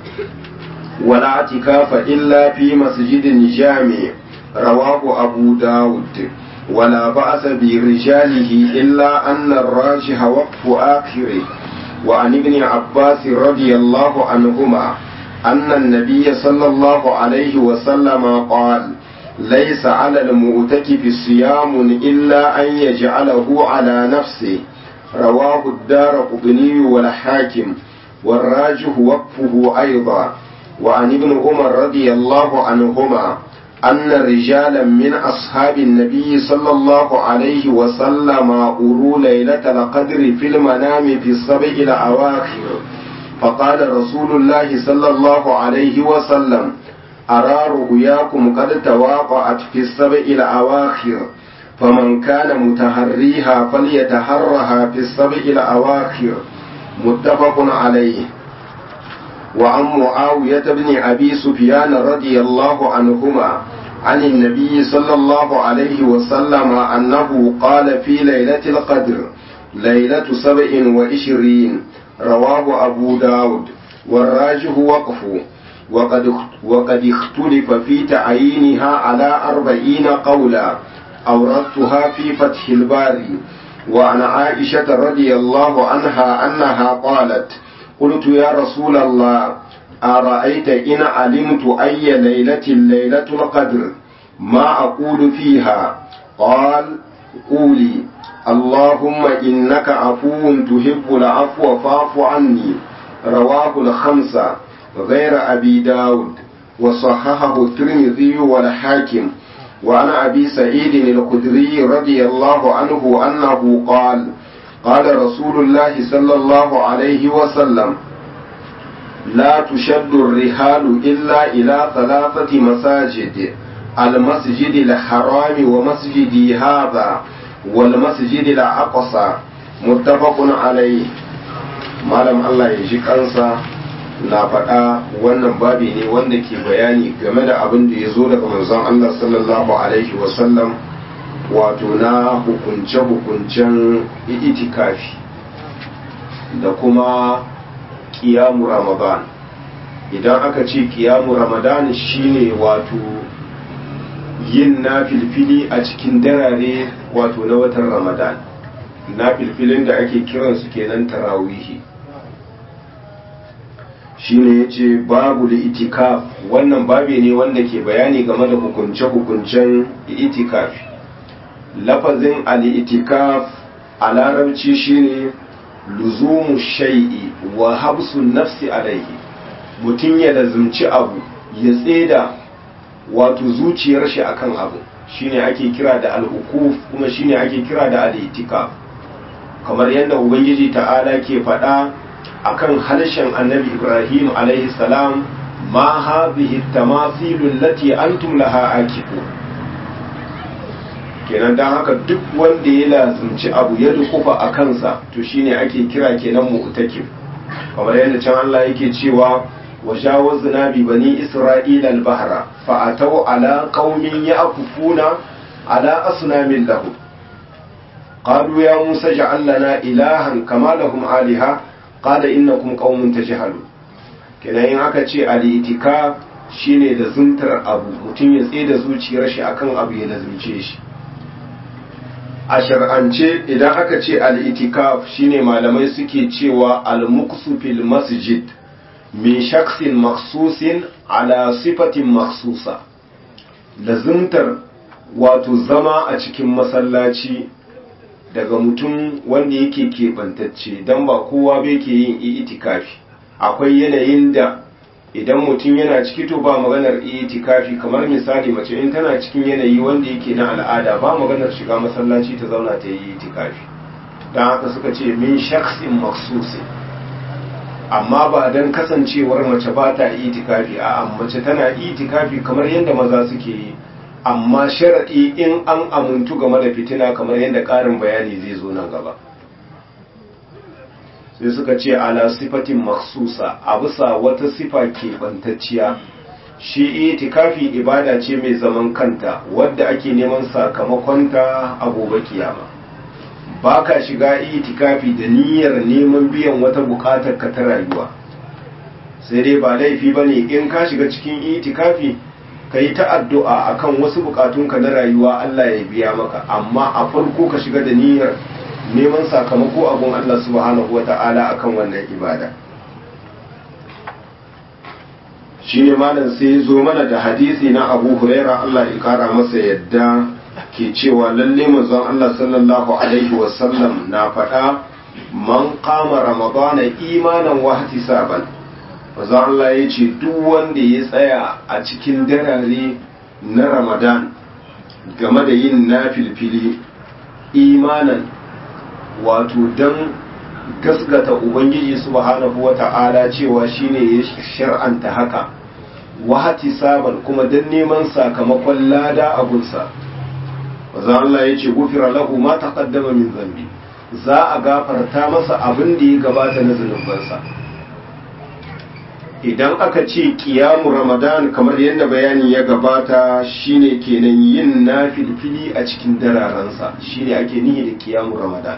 ولا اعتكاف إلا في مسجد جامع رواه أبو داود ولا بأس برجاله إلا أن الراجح وقف آخره وعن ابن عباس رضي الله عنهما أن النبي صلى الله عليه وسلم قال ليس على المؤتكف صيام إلا أن يجعله على نفسه رواه الدار قطني والحاكم والراجح وقفه أيضا وعن ابن عمر رضي الله عنهما أن رجالا من أصحاب النبي صلى الله عليه وسلم أروا ليلة القدر في المنام في السبع الأواخر فقال رسول الله صلى الله عليه وسلم أرى رؤياكم قد تواقعت في السبع الأواخر فمن كان متهريها فليتهرها في السبع الأواخر متفق عليه وعن معاوية بن أبي سفيان رضي الله عنهما عن النبي صلى الله عليه وسلم أنه قال في ليلة القدر ليلة سبع وعشرين رواه أبو داود والراجح وقفه وقد, وقد اختلف في تعيينها على أربعين قولا أوردتها في فتح الباري وعن عائشة رضي الله عنها أنها قالت قلت يا رسول الله أرأيت إن علمت أي ليلة ليلة القدر ما أقول فيها قال قولي اللهم إنك عفو تحب العفو فاعف عني رواه الخمسة غير أبي داود وصححه الترمذي والحاكم وعن أبي سعيد الخدري رضي الله عنه أنه قال قال رسول الله صلى الله عليه وسلم لا تشد الرحال إلا إلى ثلاثة مساجد المسجد الحرام ومسجدي هذا والمسجد الأقصى متفق عليه malam Allah ya ji kansa na faɗa wannan babi ne wanda ke bayani game da abin da ya zo daga manzon Allah sallallahu alaihi wasallam wato na hukunce-hukuncen itikafi da kuma kiyamu ramadan idan aka ce kiyamu ramadan shine wato yin na filfili a cikin darare wato na watan ramadan na filfilin da ake kiransu kenan tarawihi shine ya ce babu itikaf wannan babi ne wanda ke bayani game da hukunce-hukuncen itikafi lafazin al-itikaf a larabci shine luzumu shai'i wa habsun nafsi alaihi mutum ya lazumci abu ya tseda wato zuciyar shi akan abu shine ake kira da al-ukuf kuma shine ake kira da al-itikaf kamar yadda ubangiji ta'ala ke faɗa akan harshen annabi ibrahim alaihi salam ma hadhihi tamathilul lati antum laha akifu kenan dan haka duk wanda ya lazumci abu ya dukufa a kansa to shine ake kira kenan mu'takif kamar yadda can Allah yake cewa wa jawazna bi bani isra'ila al-bahra fa ataw ala qaumin ya'kufuna ala asnamin lahum qalu ya musa ja'al lana ilahan kama lahum aliha qala innakum qaumun tajhalun kenan in aka ce al-itikaf shine da zuntar abu mutum ya tsaye da zuciyar shi akan abu ya lazumce shi a shar'ance idan aka ce al-itikaf shine malamai suke cewa al-muqsu fil masjid min shaksin maksusin ala sifatin maksusa lazumtar wato zama a cikin masallaci daga mutum wanda yake keɓantacce don ba kowa bai ke yin itikafi akwai yanayin da idan mutum yana ciki to ba maganar itikafi kamar misali mace in tana cikin yanayi wanda yake na al'ada ba maganar shiga masallaci ta zauna ta yi itikafi don haka suka ce min shaksin maksusin amma ba don kasancewar mace ba ta itikafi a mace tana itikafi kamar yadda maza suke yi amma sharaɗi in an amintu game da fitina kamar yadda ƙarin bayani zai zo nan gaba sai suka ce ala sifatin maksusa a bisa wata sifa keɓantacciya shi itikafi ibada ce mai zaman kanta wadda ake neman sakamakonta a gobe kiyama ba ka shiga itikafi da niyyar neman biyan wata buƙatar ka ta rayuwa sai dai ba laifi ba ne in ka shiga cikin itikafi ka yi ta addu'a a kan wasu bukatunka na rayuwa Allah ya biya maka amma a farko ka shiga da niyyar neman sakamako abun Allah subhanahu wa ta'ala a kan wannan ibada shi ne malam sai zo mana da hadisi na abu huraira Allah ya kara masa yadda ke cewa lalle manzon Allah sallallahu alaihi wasallam na faɗa man kama ramadana imanan wa ihtisaban manzo Allah ya ce duk wanda ya tsaya a cikin darare na Ramadan game da yin nafilfili imanan wato don gasgata Ubangiji subhanahu wa ta'ala cewa shine ya shar'anta haka wahati saban kuma don neman sakamakon lada abunsa manzo Allah ya ce gufira lahu ma taqaddama min zambi za a gafarta masa abin da ya gabata na zunubansa idan aka ce kiyamu ramadan kamar yadda bayani ya gabata shine kenan yin nafilfili a cikin dararensa shine ake nihi da kiyamu ramadan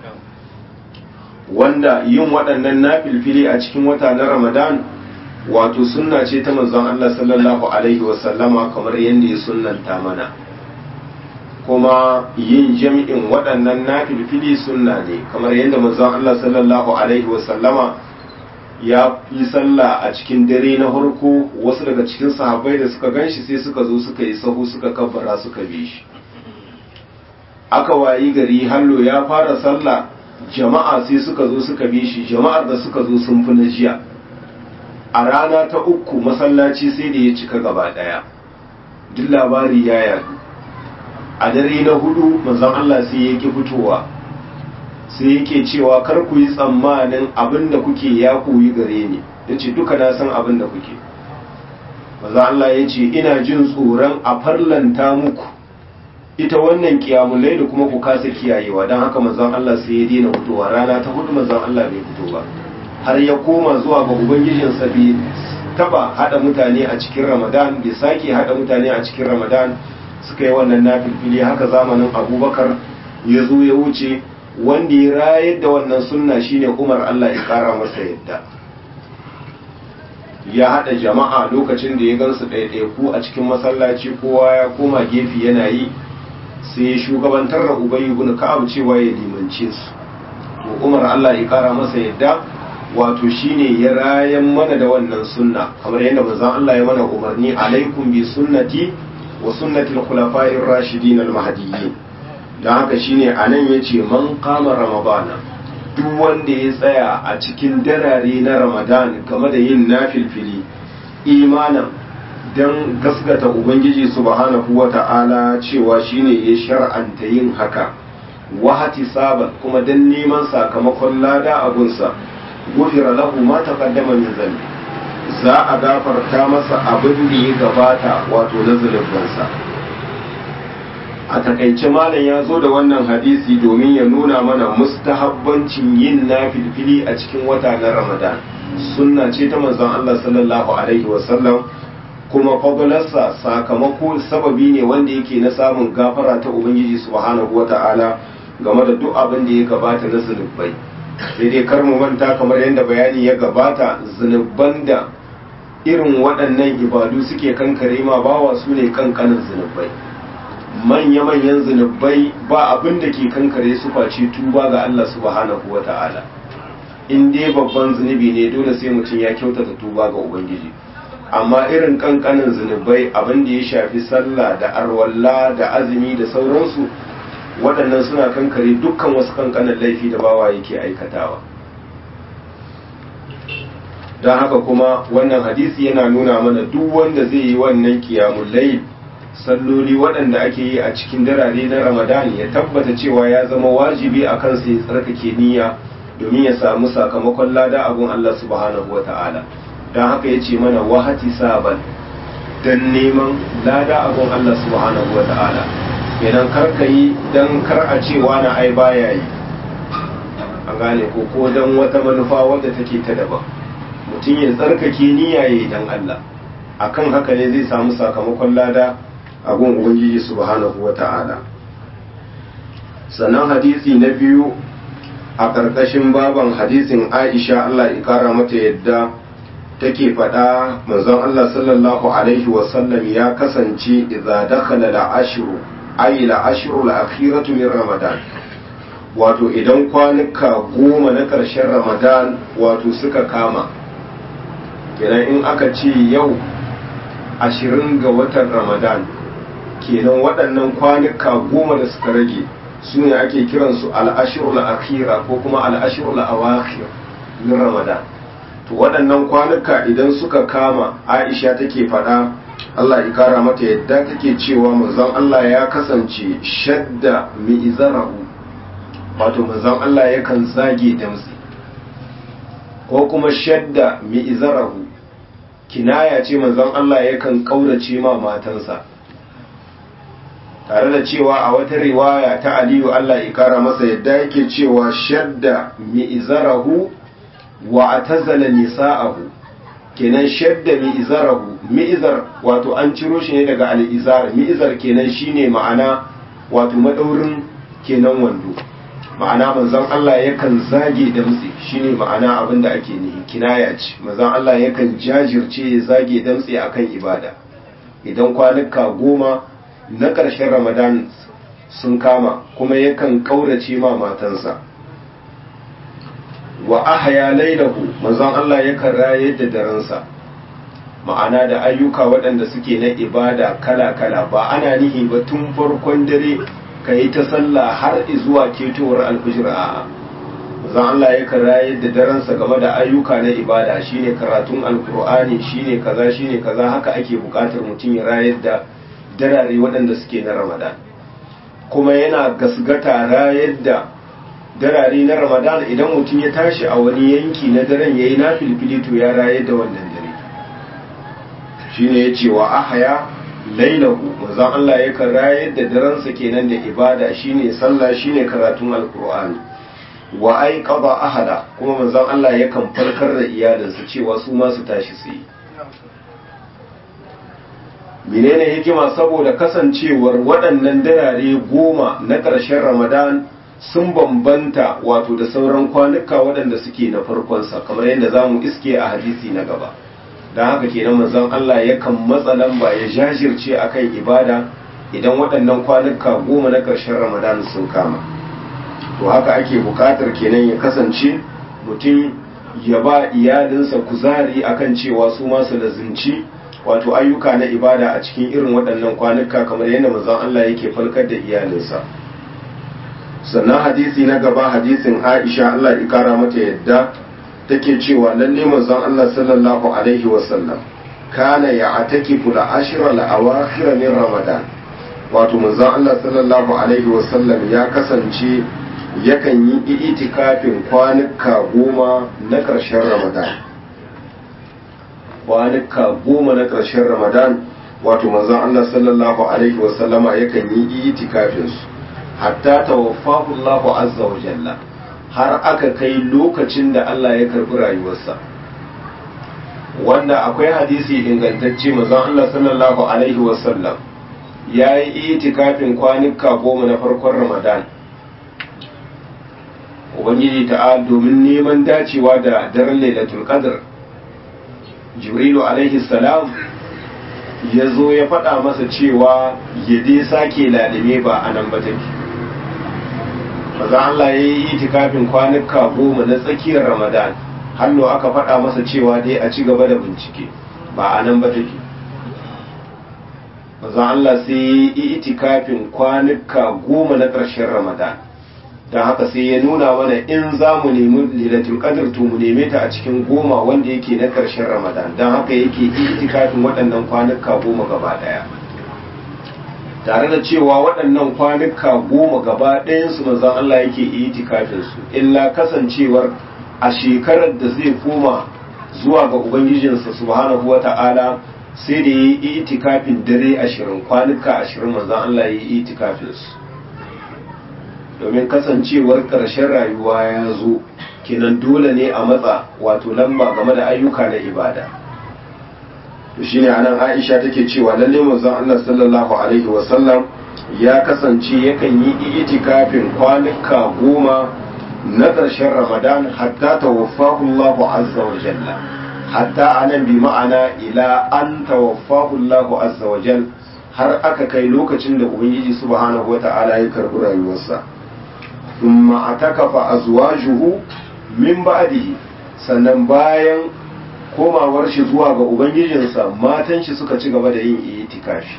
wanda yin waɗannan nafilfili a cikin wata na ramadan wato sunna ce ta manzon Allah sallallahu alaihi wasallama kamar yadda ya sunnanta mana kuma yin jami'in waɗannan nafilfili sunna ne kamar yadda manzon Allah sallallahu alaihi wasallama ya yi sallah a cikin dare na harko wasu daga cikin sahabbai da suka ganshi sai suka zo suka yi sahu suka kabbara suka bi shi aka wayi gari hallo ya fara sallah jama'a sai suka zo suka bi shi jama'ar da suka zo sun fi na jiya a rana ta uku masallaci sai da ya cika gaba daya duk labari ya yadu a dare na hudu manzon Allah sai ya ki fitowa sai yake cewa kar ku yi tsammanin abin da kuke ya koyi gare ni ya ce duka na san abin da kuke maza Allah ya ce ina jin tsoron a farlanta muku ita wannan kiyamulai da kuma ku kasa kiyayewa don haka mazan Allah sai ya daina fitowa rana ta hudu mazan Allah bai fito ba har ya koma zuwa ga ubangijinsa bai taba hada mutane a cikin ramadan bai sake hada mutane a cikin ramadan suka yi wannan nafilfili haka zamanin abubakar ya zo ya wuce wanda ya rayar da wannan sunna shine umar allah ya kara masa yadda ya hada jama'a lokacin da ya gansu ɗaiɗaiku a cikin masallaci kowa ya koma gefe yana yi sai ya shugabantar da ubayi ibn ka'ab cewa ya limance su to umar allah ya kara masa yadda wato shine ya rayan mana da wannan sunna kamar yadda manzon Allah ya mana umarni alaikum bi sunnati wa sunnati al-khulafa'ir rashidin al-mahdiyyin dan haka shine anan yace man qama ramadana duk wanda ya tsaya a cikin darare na ramadan game da yin nafilfili imanan dan gaskata ubangiji subhanahu wata'ala cewa shine ya shar'anta yin haka wahati saban kuma dan neman sakamakon lada abunsa gufira lahu ma taqaddama min zambi za a gafarta masa abin da ya gabata wato na zunubansa a takaice malam ya zo da wannan hadisi domin ya nuna mana mustahabbancin yin nafilfili a cikin wata na ramadan sunna ce ta manzon Allah sallallahu alaihi wasallam kuma fadalarsa sakamako sababi ne wanda yake na samun gafara ta ubangiji subhanahu wata'ala game da duk abin da ya gabata na zunubai sai dai kar mu manta kamar yadda bayani ya gabata zunuban da irin waɗannan ibadu suke kankare ma bawa su ne kankanin zunubai manya-manyan zunubai ba abin da ke kankare su face tuba ga Allah subhanahu wa ta'ala in dai babban zunubi ne dole sai mutum ya kyautata tuba ga ubangiji amma irin kankanin zunubai abin da ya shafi sallah da arwalla da azumi da sauransu waɗannan suna kankare dukkan wasu kankanin laifi da bawa yake aikatawa don haka kuma wannan hadisi yana nuna mana duk wanda zai yi wannan kiyamun layl salloli waɗanda ake yi a cikin darare na ramadan ya tabbata cewa ya zama wajibi a kansa ya tsarkake niyya domin ya samu sakamakon lada abun Allah subhanahu wa ta'ala don haka ya ce mana wahati saban don neman lada abun Allah subhanahu wa ta'ala kenan kar ka yi don kar a cewa na ai baya yi an gane ko ko don wata manufa wadda take ta daban mutum ya tsarkake niyya ya yi don Allah akan haka ne zai samu sakamakon lada a gun ubangiji subhanahu wa ta'ala sannan hadisi na biyu a ƙarƙashin baban hadisin aisha Allah ya kara mata yadda take faɗa manzon Allah sallallahu alaihi wasallam ya kasance idza dakhala al-ashru ay al-ashru al-akhiratu min ramadan wato idan kwanuka goma na ƙarshen ramadan wato suka kama kenan in aka ce yau ashirin ga watan ramadan kenan waɗannan kwanuka goma da suka rage su ne ake kiransu al'ashirul akhira ko kuma al'ashirul awakhir min ramadan to waɗannan kwanuka idan suka kama aisha take faɗa Allah ya kara mata yadda take cewa manzon Allah ya kasance shadda mi'izarahu wato manzon Allah yakan zage damtsi ko kuma shadda mi'izarahu kinaya ce manzon Allah yakan kaurace ma matansa tare da cewa a wata riwaya ta Aliyu Allah ya kara masa yadda yake cewa shadda mi'izarahu wa atazala nisa'ahu kenan shadda mi'izarahu mi'izar wato an ciro shi ne daga al'izar mi'izar kenan shine ma'ana wato madaurin kenan wando ma'ana manzon Allah yakan zage damtse shine ma'ana abin da ake nihi kinaya ce manzon Allah yakan jajirce ya zage damtse akan ibada idan kwanuka goma na ƙarshen ramadan sun kama kuma yakan ƙaurace ma matansa wa ahya lailahu manzon Allah yakan rayar da daransa ma'ana da ayyuka waɗanda suke na ibada kala-kala ba ana nihi ba tun farkon dare ka yi ta sallah har zuwa ketowar alfijir a zan Allah ya rayar da daransa game da ayyuka na ibada shine karatun alkur'ani shine kaza shine kaza haka ake bukatar mutum ya rayar da darare waɗanda suke na ramadan kuma yana gasgata rayar da darare na ramadan idan mutum ya tashi a wani yanki na daren ya yi na filfili to ya rayar da wannan dare shine ya ce wa ahaya lailahu manzon Allah yakan rayar da daransa kenan da ibada shine sallah shine karatun alkur'ani wa aiqaba ahada kuma manzon Allah yakan farkar da iyalinsa cewa su ma su tashi su yi menene hikima saboda kasancewar waɗannan darare goma na ƙarshen ramadan sun bambanta wato da sauran kwanuka waɗanda suke na farkonsa kamar yadda za mu iske a hadisi na gaba don haka kenan manzon Allah yakan matsa lamba ya jajirce akan ibada idan waɗannan kwanuka goma na ƙarshen ramadan sun kama to haka ake buƙatar kenan ya kasance mutum ya ba iyalinsa kuzari akan cewa su masu lazimci wato ayyuka na ibada a cikin irin waɗannan kwanuka kamar yadda manzon Allah yake falkar da iyalinsa sannan hadisi na gaba hadisin Aisha Allah ya kara mata yadda take cewa lalle manzon Allah sallallahu alaihi wasallam kana ya atakifu la ashra la awakhir min ramadan wato manzon Allah sallallahu alaihi wasallam ya kasance yakan yi itikafin kwanuka goma na ƙarshen ramadan kwanuka goma na ƙarshen ramadan wato manzon Allah sallallahu alaihi wasallama yakan yi itikafin su hatta tawaffahu Allah azza wa jalla har aka kai lokacin da Allah ya karbi rayuwarsa wanda akwai hadisi ingantacce manzon Allah sallallahu alaihi wasallam ya yi itikafin kwanuka goma na farkon ramadan ubangiji ta'ala domin neman dacewa da daren lailatul qadr jibrilu alaihi salam ya zo ya faɗa masa cewa ya dai sake lalime ba a nan ba take maza Allah ya yi itikafin kwanuka goma na tsakiyar ramadan hallo aka faɗa masa cewa dai a ci gaba da bincike ba a nan ba take maza Allah sai ya yi itikafin kwanuka goma na ƙarshen ramadan don haka sai ya nuna mana in za mu nemi lilatul qadr to mu neme ta a cikin goma wanda yake na ƙarshen ramadan don haka yake itikafin waɗannan kwanuka goma gaba ɗaya tare da cewa waɗannan kwanuka goma gaba ɗayansu manzon Allah yake itikafin su illa kasancewar a shekarar da zai koma zuwa ga ubangijinsa subhanahu wata'ala sai da yi itikafin dare ashirin kwanuka ashirin manzon Allah ya yi itikafin su domin kasancewar ƙarshen rayuwa ya zo kinan dole ne a matsa wato lamba game da ayyuka na ibada to shine anan Aisha take cewa lalle manzon Allah sallallahu alaihi wasallam ya kasance yakan yi itikafin kwanuka goma na ƙarshen Ramadan hatta tawaffahu Allah azza wa jalla hatta anan bi ma'ana ila an tawaffahu Allah azza wa jalla har aka kai lokacin da Ubangiji subhanahu wa ta'ala ya karɓi rayuwarsa ثم اعتكف أزواجه min ba'dihi sannan bayan komawar shi zuwa ga ubangijinsa matan shi suka ci gaba da yin itikafi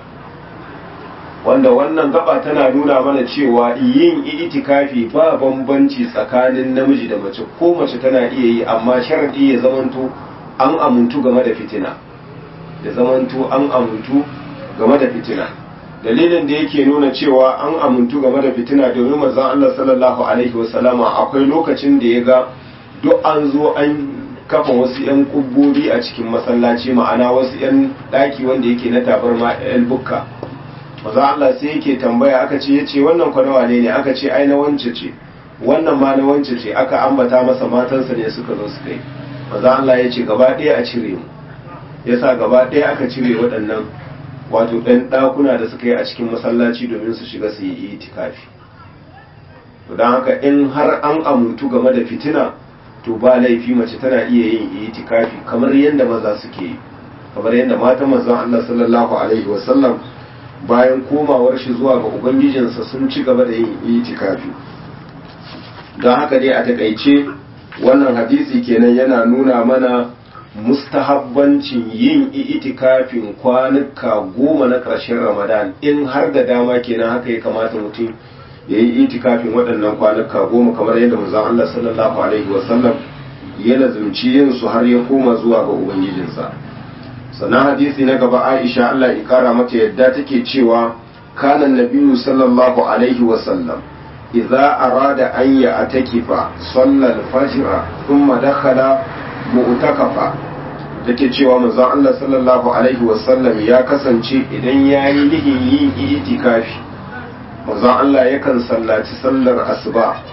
wanda wannan gaba tana nuna mana cewa yin itikafi ba bambanci tsakanin namiji da mace ko mace tana iya yi amma sharadi ya zamanto an amuntu game da fitina da zamanto an amuntu game da fitina dalilin da yake nuna cewa an amuntu game da fitina domin manzon Allah sallallahu alaihi wasallama akwai lokacin da ya ga duk an zo an kafa wasu yan kubbobi a cikin masallaci ma'ana wasu yan daki wanda yake na tabarma yan bukka manzon Allah sai yake tambaya aka ce yace wannan kwanawa ne ne aka ce ai na wance ce wannan ma na wance ce aka ambata masa matansa ne suka zo suka yi manzon Allah ya ce gaba ɗaya a cire mu yasa gaba ɗaya aka cire waɗannan wato ɗan ɗakuna da suka yi a cikin masallaci domin su shiga su yi itikafi don haka in har an amuntu game da fitina to ba laifi mace tana iya yin itikafi kamar yadda maza suke yi kamar yadda matan manzon Allah sallallahu alaihi wasallam bayan komawar shi zuwa ga ubangijinsa sun ci gaba da yin itikafi don haka dai a takaice wannan hadisi kenan yana nuna mana mustahabbancin yin itikafin kwanuka goma na ƙarshen ramadan in har da dama kenan haka ya kamata mutum ya yi itikafin waɗannan kwanuka goma kamar yadda manzon Allah sallallahu alaihi wasallam ya lazumci yin su har ya koma zuwa ga ubangijinsa sannan hadisi na gaba Aisha Allah ya kara mata yadda take cewa kana nabiyyu sallallahu alaihi wasallam idza arada an ya atakifa sallal fajr thumma dakhala mu'takafa take cewa manzon Allah sallallahu alaihi wasallam ya kasance idan yayi nihin yin itikafi manzon Allah yakan sallaci sallar asuba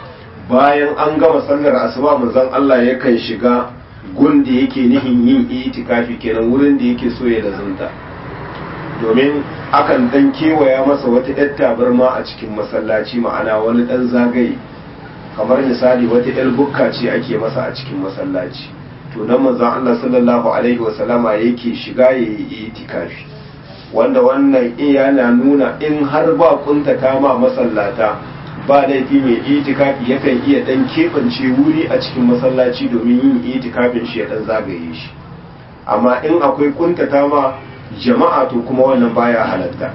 bayan an gama sallar asuba manzon Allah yakan shiga gun da yake nihin yin itikafi kenan wurin da yake so ya lazunta domin akan dan kewaya masa wata yar tabarma a cikin masallaci ma'ana wani dan zagaye kamar misali wata yar bukka ce ake masa a cikin masallaci to nan manzon Allah sallallahu alaihi wasallama yake shiga yayi itikafi wanda wannan yana nuna in har ba kuntata ma masallata ba laifi mai itikafi yakan iya dan keɓance wuri a cikin masallaci domin yin itikafin shi ya dan zagaye shi amma in akwai kuntata ma jama'a to kuma wannan baya halatta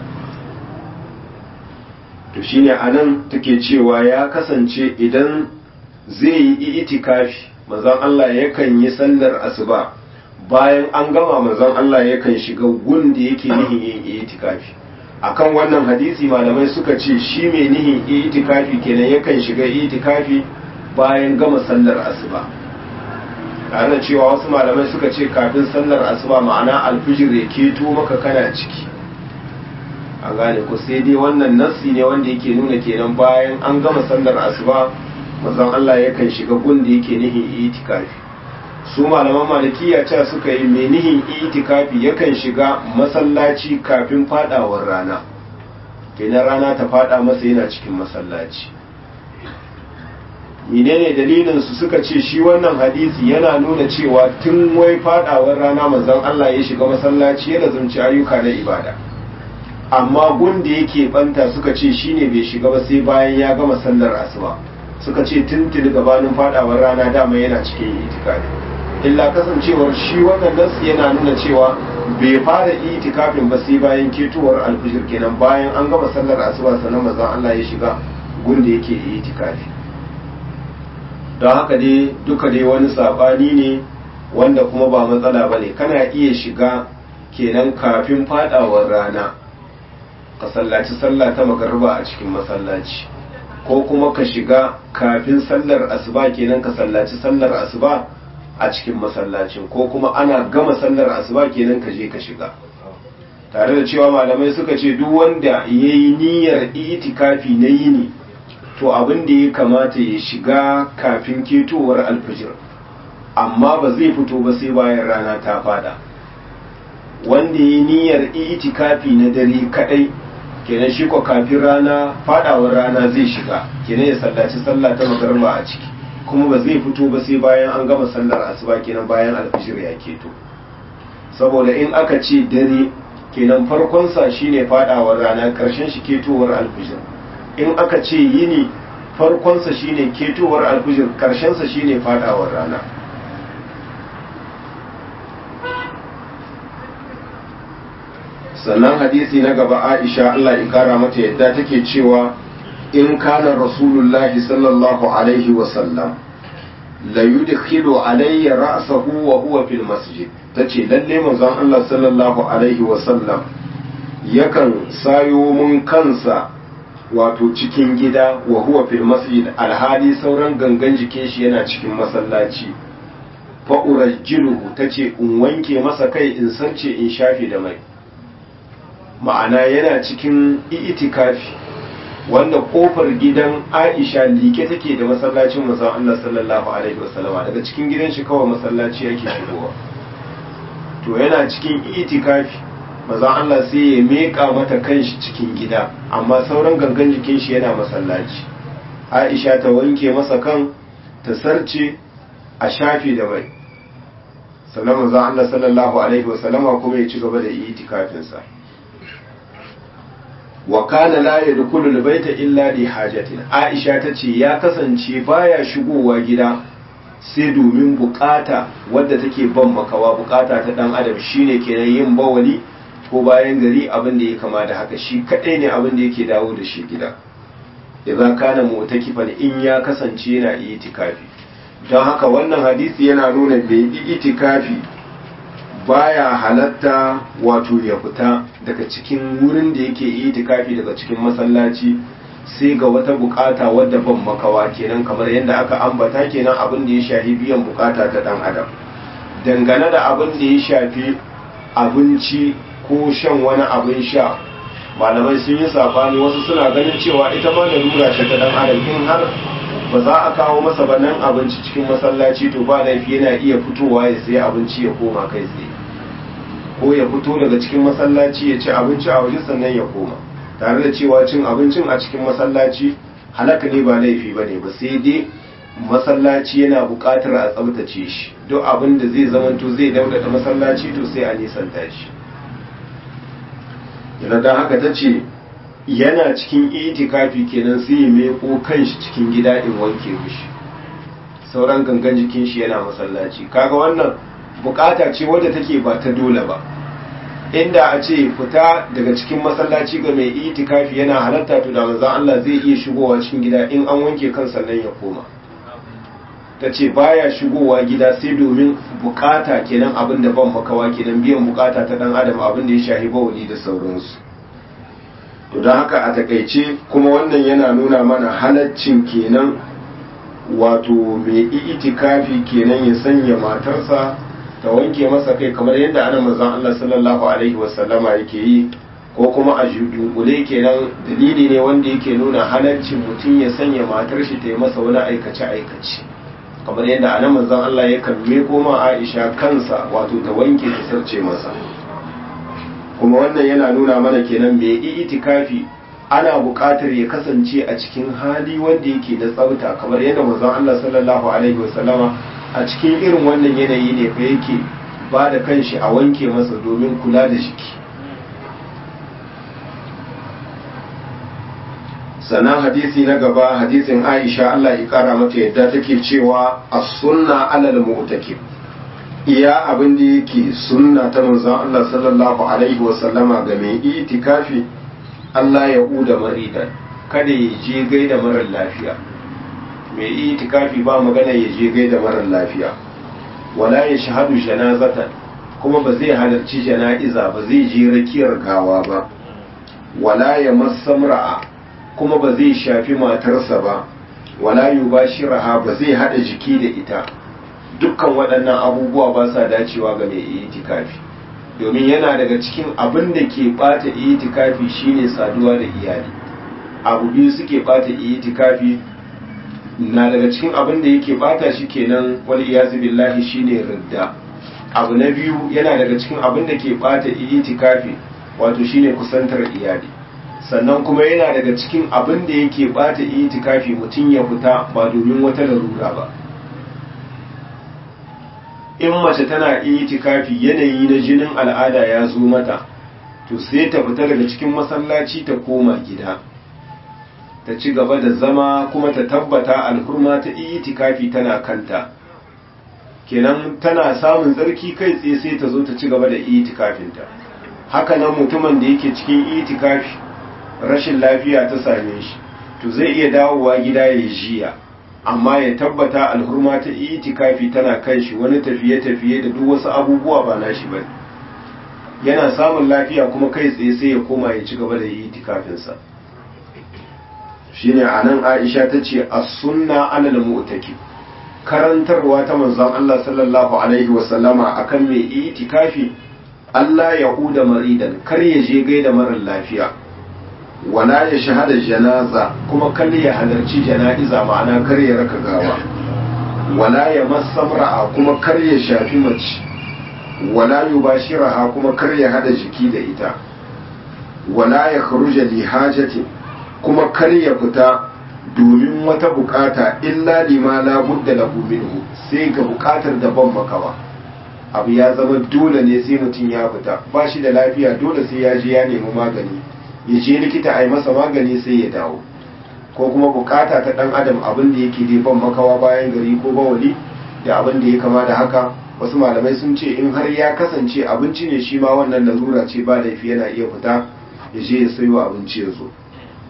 to shine anan take cewa ya kasance idan zai yi itikafi manzon Allah yakan yi sallar asuba bayan an gama manzon Allah yakan shiga gun da yake nihin yin itikafi akan wannan hadisi malamai suka ce shi mai nihin itikafi kenan yakan shiga itikafi bayan gama sallar asuba tare da cewa wasu malamai suka ce kafin sallar asuba ma'ana alfijir ya keto maka kana ciki an gane ku sai dai wannan nassi ne wanda yake nuna kenan bayan an gama sallar asuba manzon Allah yakan shiga gun da yake nihin itikafi su malaman malikiya cewa suka yi mai nihin itikafi yakan shiga masallaci kafin fadawar rana kenan rana ta fada masa yana cikin masallaci menene dalilin su suka ce shi wannan hadisi yana nuna cewa tun wai fadawar rana manzon Allah ya shiga masallaci ya lazumci ayyuka na ibada amma gun da yake banta suka ce shine bai shiga ba sai bayan ya gama sallar asuba suka ce tuntuni gabanin fadawar rana dama yana cikin itikafi illa kasancewar shi wannan nasu yana nuna cewa bai fara itikafin ba sai bayan ketowar alfijir kenan bayan an gama sallar asuba sannan manzon Allah ya shiga gun da yake itikafi don haka dai duka dai wani sabani ne wanda kuma ba matsala ba ne kana iya shiga kenan kafin fadawar rana ka sallaci sallah ta magarba a cikin masallaci ko kuma ka shiga kafin sallar asuba kenan ka sallaci sallar asuba a cikin masallacin ko kuma ana gama sallar asuba kenan ka je ka shiga tare da cewa malamai suka ce duk wanda ya yi niyyar itikafi na yini to abin da ya kamata ya shiga kafin ketowar alfijir amma ba zai fito ba sai bayan rana ta fada wanda ya yi niyyar itikafi na dare kadai kenan shi ko kafin rana fadawar rana zai shiga kenan ya sallaci sallah ta magarba a ciki kuma ba zai fito ba sai bayan an gama sallar asuba kenan bayan alfijir ya keto saboda in aka ce dare kenan farkonsa shine fadawar rana karshen shi ketowar alfijir in aka ce yini farkonsa shine ketowar alfijir karshensa shine fadawar rana sannan hadisi na gaba aisha Allah ya kara mata yadda take cewa in kana rasulullahi sallallahu alaihi wasallam la yudkhilu alayya ra'sahu wa huwa fil masjid tace lalle manzon Allah sallallahu alaihi wasallam yakan sayo mun kansa wato cikin gida wa huwa fil masjid alhali sauran gangan jikin shi yana cikin masallaci fa urajjiluhu tace in wanke masa kai in sance in shafe da mai ma'ana yana cikin itikafi wanda kofar gidan Aisha like take da masallacin manzon Allah sallallahu alaihi wasallama daga cikin gidan shi kawai masallaci yake shigowa to yana cikin itikafi manzon Allah sai ya meka mata kanshi cikin gida amma sauran gangan jikin shi yana masallaci Aisha ta wanke masa kan ta sarce a shafi da mai sannan manzon Allah sallallahu alaihi wasallama kuma ya ci gaba da itikafinsa wa kana la yadkhulu albayta illa li hajatin aisha tace ya kasance baya shigowa gida sai domin bukata wadda take ban makawa bukata ta dan adam shine kenan yin bawali ko bayan gari abin da ya kama da haka shi kadai ne abin da yake dawo da shi gida idan kana mu'takifan in ya kasance yana itikafi don haka wannan hadisi yana nuna bai yi itikafi baya halatta wato ya fita daga cikin wurin da yake itikafi daga cikin masallaci sai ga wata bukata wadda ban makawa kenan kamar yadda aka ambata kenan abin da ya shafi biyan bukata ta dan adam dangane da abin da ya shafi abinci ko shan wani abin sha malamai sun yi sabani wasu suna ganin cewa ita ma da lura ta dan adam in har ba za a kawo masa ba nan abinci cikin masallaci to ba laifi yana iya fitowa ya sayi abinci ya koma kai tsaye ko ya fito daga cikin masallaci ya ci abinci a waje sannan ya koma tare da cewa cin abincin a cikin masallaci halaka ne ba laifi ba ne ba sai dai masallaci yana buƙatar a tsabtace shi duk abin da zai zamanto zai daudata masallaci to sai a nisanta shi yana don haka ta ce yana cikin itikafi kenan sai ya meko kanshi cikin gida in wanke mishi sauran gangan jikin shi yana masallaci kaga wannan bukata ce wadda take ba ta dole ba inda a ce fita daga cikin masallaci ga mai itikafi yana halatta to da manzon Allah zai iya shigowa cikin gida in an wanke kan sannan ya koma ta ce baya shigowa gida sai domin bukata kenan abin da ban makawa kenan biyan bukata ta dan adam abin da ya shahi bawuli da sauransu to don haka a takaice kuma wannan yana nuna mana halaccin kenan wato mai itikafi kenan ya sanya matarsa ta wanke masa kai kamar yadda ana manzon Allah sallallahu alaihi wasallama yake yi ko kuma a dunkule kenan dalili ne wanda yake nuna halaccin mutum ya sanya matar shi ta yi masa wani aikace aikace kamar yadda anan manzon Allah ya kamme koma Aisha kansa wato ta wanke ta sarce masa kuma wannan yana nuna mana kenan mai itikafi ana buƙatar ya kasance a cikin hali wanda yake da tsafta kamar yadda manzon Allah sallallahu alaihi wasallama a cikin irin wannan yanayi ne fa yake ba da kanshi a wanke masa domin kula da jiki sannan hadisi na gaba hadisin Aisha Allah ya kara mata yadda take cewa as-sunna alal mu'takif iya abin da yake sunna ta manzon Allah sallallahu alaihi wa sallama ga mai itikafi Allah ya uda maridan kada ya je gaida marar lafiya mai itikafi ba magana ya je gaida marar lafiya wala ya shahadu janazatan kuma ba zai halarci jana'iza ba zai je rakiyar gawa ba wala ya masamra'a kuma ba zai shafi matarsa ba wala yubashiraha ba zai hada jiki da ita dukkan waɗannan abubuwa ba sa dacewa ga mai itikafi domin yana daga cikin abin da ke ɓata itikafi shine saduwa da iyali abu biyu suke ɓata itikafi na daga cikin abin da yake ɓata shi kenan wal iyazu billahi shine ridda abu na biyu yana daga cikin abin da ke ɓata itikafi wato shine kusantar iyali sannan kuma yana daga cikin abin da yake ɓata itikafi mutum ya fita ba domin wata larura ba in mace tana itikafi yanayi na jinin al'ada ya zo mata to sai ta fita daga cikin masallaci ta koma gida ta ci gaba da zama kuma ta tabbata alhurma ta itikafi tana kanta kenan tana samun tsarki kai tsaye sai ta zo ta ci gaba da itikafinta haka nan mutumin da yake cikin itikafi rashin lafiya ta same shi to zai iya dawowa gida ya jiya amma ya tabbata alhurma ta itikafi tana kan shi wani tafiye-tafiye da duk wasu abubuwa ba nashi ba yana samun lafiya kuma kai tsaye sai ya koma ya ci gaba da itikafinsa shine anan Aisha ta ce as-sunna alal mu'taki karantarwa ta manzon Allah sallallahu alaihi wa sallama akan mai itikafi Allah ya huda maridan kar ya je gaida marar lafiya wala ya shahada janaza kuma kar ya halarci jana'iza ma'ana kar ya raka gawa wala ya masamra'a kuma kar ya shafi mace wala yubashiraha kuma kar ya hada jiki da ita wala ya kharuja li hajati kuma kar ya fita domin wata bukata illa lima la budda lahu minhu sai ga bukatar da ban makawa abu ya zama dole ne sai mutum ya fita ba shi da lafiya dole sai ya je ya nemi magani ya je likita a yi masa magani sai ya dawo ko kuma bukata ta dan adam abin da yake dai ban makawa bayan gari ko bawali da abin da ya kama da haka wasu malamai sun ce in har ya kasance abinci ne shi ma wannan larura ce ba laifi yana iya fita ya je ya sayo abinci ya zo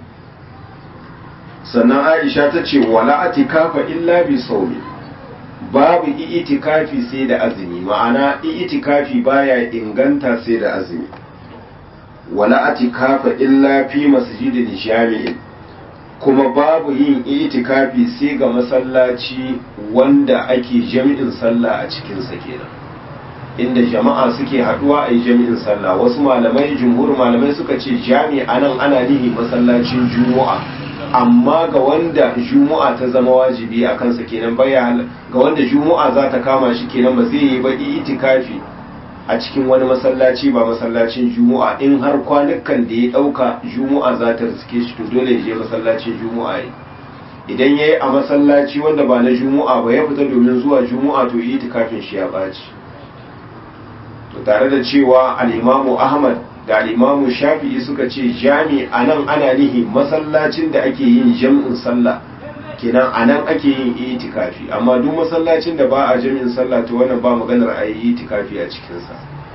sannan aisha ta ce wala atikafa illa bi saumi babu itikafi sai da azumi ma'ana itikafi baya inganta sai da azumi wala atikafa illa fi masjidin jami'in kuma babu yin itikafi sai ga masallaci wanda ake jami'in sallah a cikinsa kenan inda jama'a suke haduwa a yi jami'in sallah wasu malamai jumhur malamai suka ce jami'a nan ana nihi masallacin juma'a amma ga wanda juma'a ta zama wajibi a kansa kenan baya ga wanda juma'a za ta kama shi kenan ba zai yi ba itikafi a cikin wani masallaci ba masallacin juma'a in har kwanukan da ya dauka juma'a za ta riske shi to dole ya je masallacin juma'a yi idan ya yi a masallaci wanda ba na juma'a ba ya fita domin zuwa juma'a to itikafin shi ya baci to tare da cewa al'imamu ahmad da al'imamu shafi'i suka ce jami a nan ana nihi masallacin da ake yin jam'in sallah kenan a nan ake yin itikafi amma duk masallacin da ba a jam'in sallah to wannan ba maganar a yi itikafi a cikinsa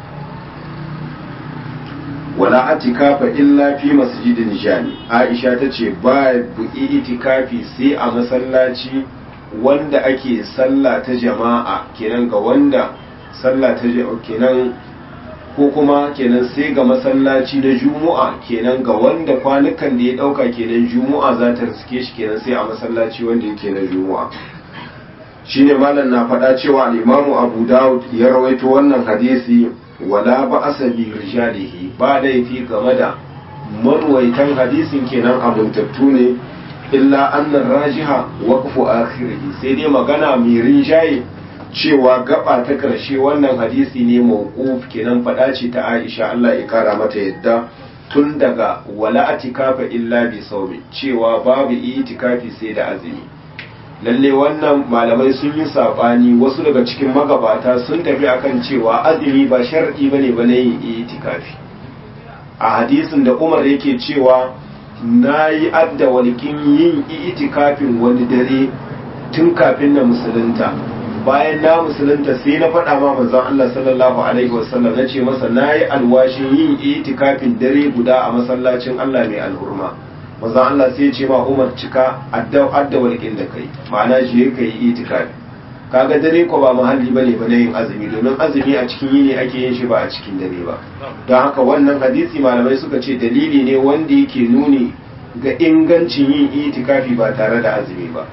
wala atikafa illa fi masjidin jami aisha ta ce ba buƙi itikafi sai a masallaci wanda ake sallah ta jama'a kenan ga wanda sallah ta kenan ko kuma kenan sai ga masallaci na juma'a kenan ga wanda kwanukan da ya dauka kenan juma'a za ta riske shi kenan sai a masallaci wanda yake na juma'a shine malam na faɗa cewa al-imamu abu dawud ya rawaito wannan hadisi wala ba asabi rijalihi ba laifi game da marwaitan hadisin kenan abuntattu ne illa annan rajiha waqfu akhirih sai dai magana mai rinjaye cewa gaba ta ƙarshe wannan hadisi ne mawquf kenan faɗa ce ta Aisha Allah ya kara mata yadda tun daga wala atikafa illa bi sawmi cewa babu itikafi sai da azumi lalle wannan malamai sun yi sabani wasu daga cikin magabata sun tafi akan cewa azumi ba sharadi bane ba na yin itikafi a hadisin da Umar yake cewa nayi adda walkin yin itikafin wani dare tun kafin na musulunta bayan na musulunta sai na faɗa ma manzon Allah sallallahu alaihi wasallam na ce masa na yi alwashin yin itikafin dare guda a masallacin Allah mai alhurma manzon Allah sai ce ma Umar cika adda adda walƙin da kai ma'ana shi ka yi itikafi kaga dare ko ba mahalli bane ba na yin azumi domin azumi a cikin yini ake yin shi ba a cikin dare ba don haka wannan hadisi malamai suka ce dalili ne wanda yake nuni ga ingancin yin itikafi ba tare da azumi ba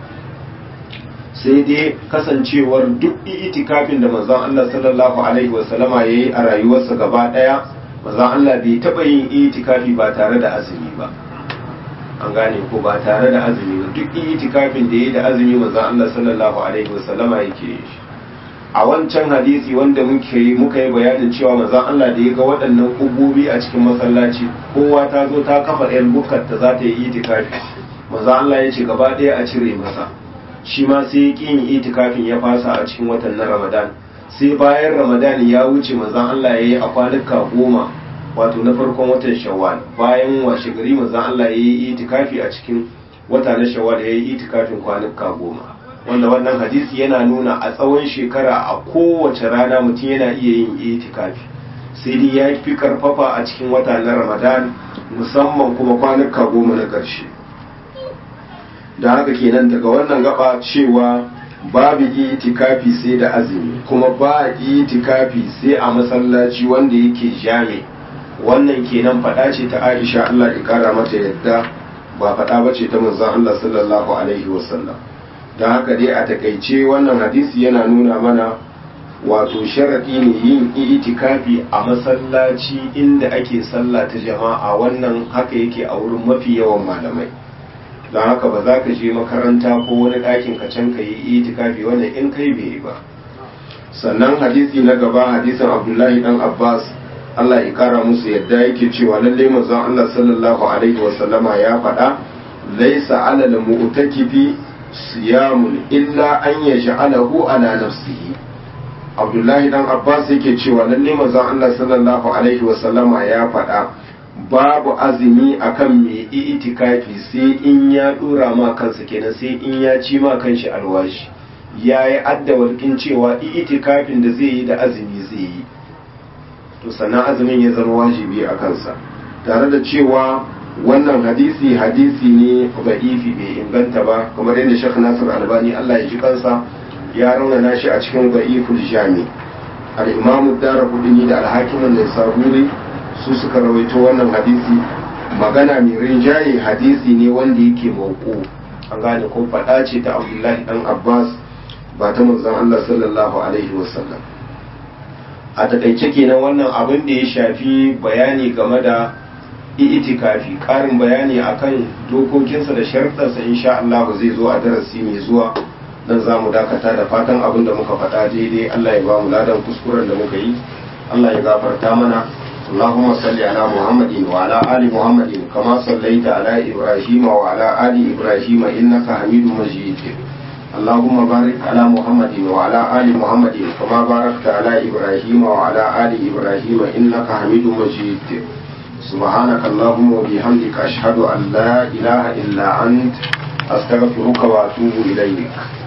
sai dai kasancewar duk itikafin da manzon Allah sallallahu alaihi wasallama yayi a rayuwarsa gaba daya manzon Allah bai taba yin itikafi ba tare da azumi ba an gane ko ba tare da azumi ba duk itikafin da yayi da azumi manzon Allah sallallahu alaihi wasallama yake yi a wancan hadisi wanda muke yi muka yi bayanin cewa manzon Allah da ya ga waɗannan kubobi a cikin masallaci kowa ta zo ta kafa ɗayan bukkar ta za ta yi itikafi manzon Allah ya ce gaba ɗaya a cire masa shi ma sai ya yin itikafin ya fasa a cikin watan na ramadan sai bayan ramadan ya wuce manzan Allah ya yi a kwanuka goma wato na farkon watan shawwal bayan washe gari manzan Allah ya yi itikafi a cikin wata na shawwal ya yi itikafin kwanuka goma wanda wannan hadisi yana nuna a tsawon shekara a kowace rana mutum yana iya yin itikafi sai dai ya fi karfafa a cikin wata na ramadan musamman kuma kwanuka goma na ƙarshe da haka kenan daga wannan gaba cewa babu itikafi sai da azumi kuma ba itikafi sai a masallaci wanda yake jami wannan kenan fada ce ta Aisha Allah ya kara mata yadda ba fada bace ta manzon Allah sallallahu alaihi wasallam dan haka dai a takaice wannan hadisi yana nuna mana wato sharadi ne yin itikafi a masallaci inda ake sallah ta jama'a wannan haka yake a wurin mafi yawan malamai don haka ba za ka je makaranta ko wani ɗakin ka can ka yi itikafi wannan in kai bai ba sannan hadisi na gaba hadisin abdullahi dan abbas allah ya kara musu yadda yake cewa lalle manzon allah sallallahu alaihi wasallama ya faɗa laisa ala al mu'takifi siyamun illa an yaj'alahu ala nafsihi abdullahi dan abbas yake cewa lalle manzon allah sallallahu alaihi wasallama ya faɗa babu azumi akan mai itikafi sai in ya dora ma kansa kenan sai in ya ci ma kanshi alwashi ya yi adda walƙin cewa itikafin da zai yi da azumi zai yi to sannan azumin ya zama wajibi a kansa tare da cewa wannan hadisi hadisi ne ba'ifi bai inganta ba kamar yadda shek nasir albani allah ya ji kansa ya raunana shi a cikin ba'iful jami al-imamu dara kudini da alhakimin da saburi su suka rawaito wannan hadisi magana mai rinjaye hadisi ne wanda yake mauku an gane ko faɗa ce ta abdullahi dan abbas ba ta manzon allah sallallahu alaihi wasallam a takaice kenan wannan abin da ya shafi bayani game da itikafi ƙarin bayani akan dokokinsa da sharɗarsa insha Allah zai zo a darasi mai zuwa dan za mu dakata da fatan abin da muka faɗa daidai Allah ya ba mu ladan kuskuren da muka yi Allah ya gafarta mana اللهم صل على محمد وعلى آل محمد كما صليت على إبراهيم وعلى آل إبراهيم إنك حميد مجيد اللهم بارك على محمد وعلى آل محمد كما باركت على إبراهيم وعلى آل إبراهيم إنك حميد مجيد سبحانك اللهم وبحمدك أشهد أن لا إله إلا أنت أستغفرك وأتوب إليك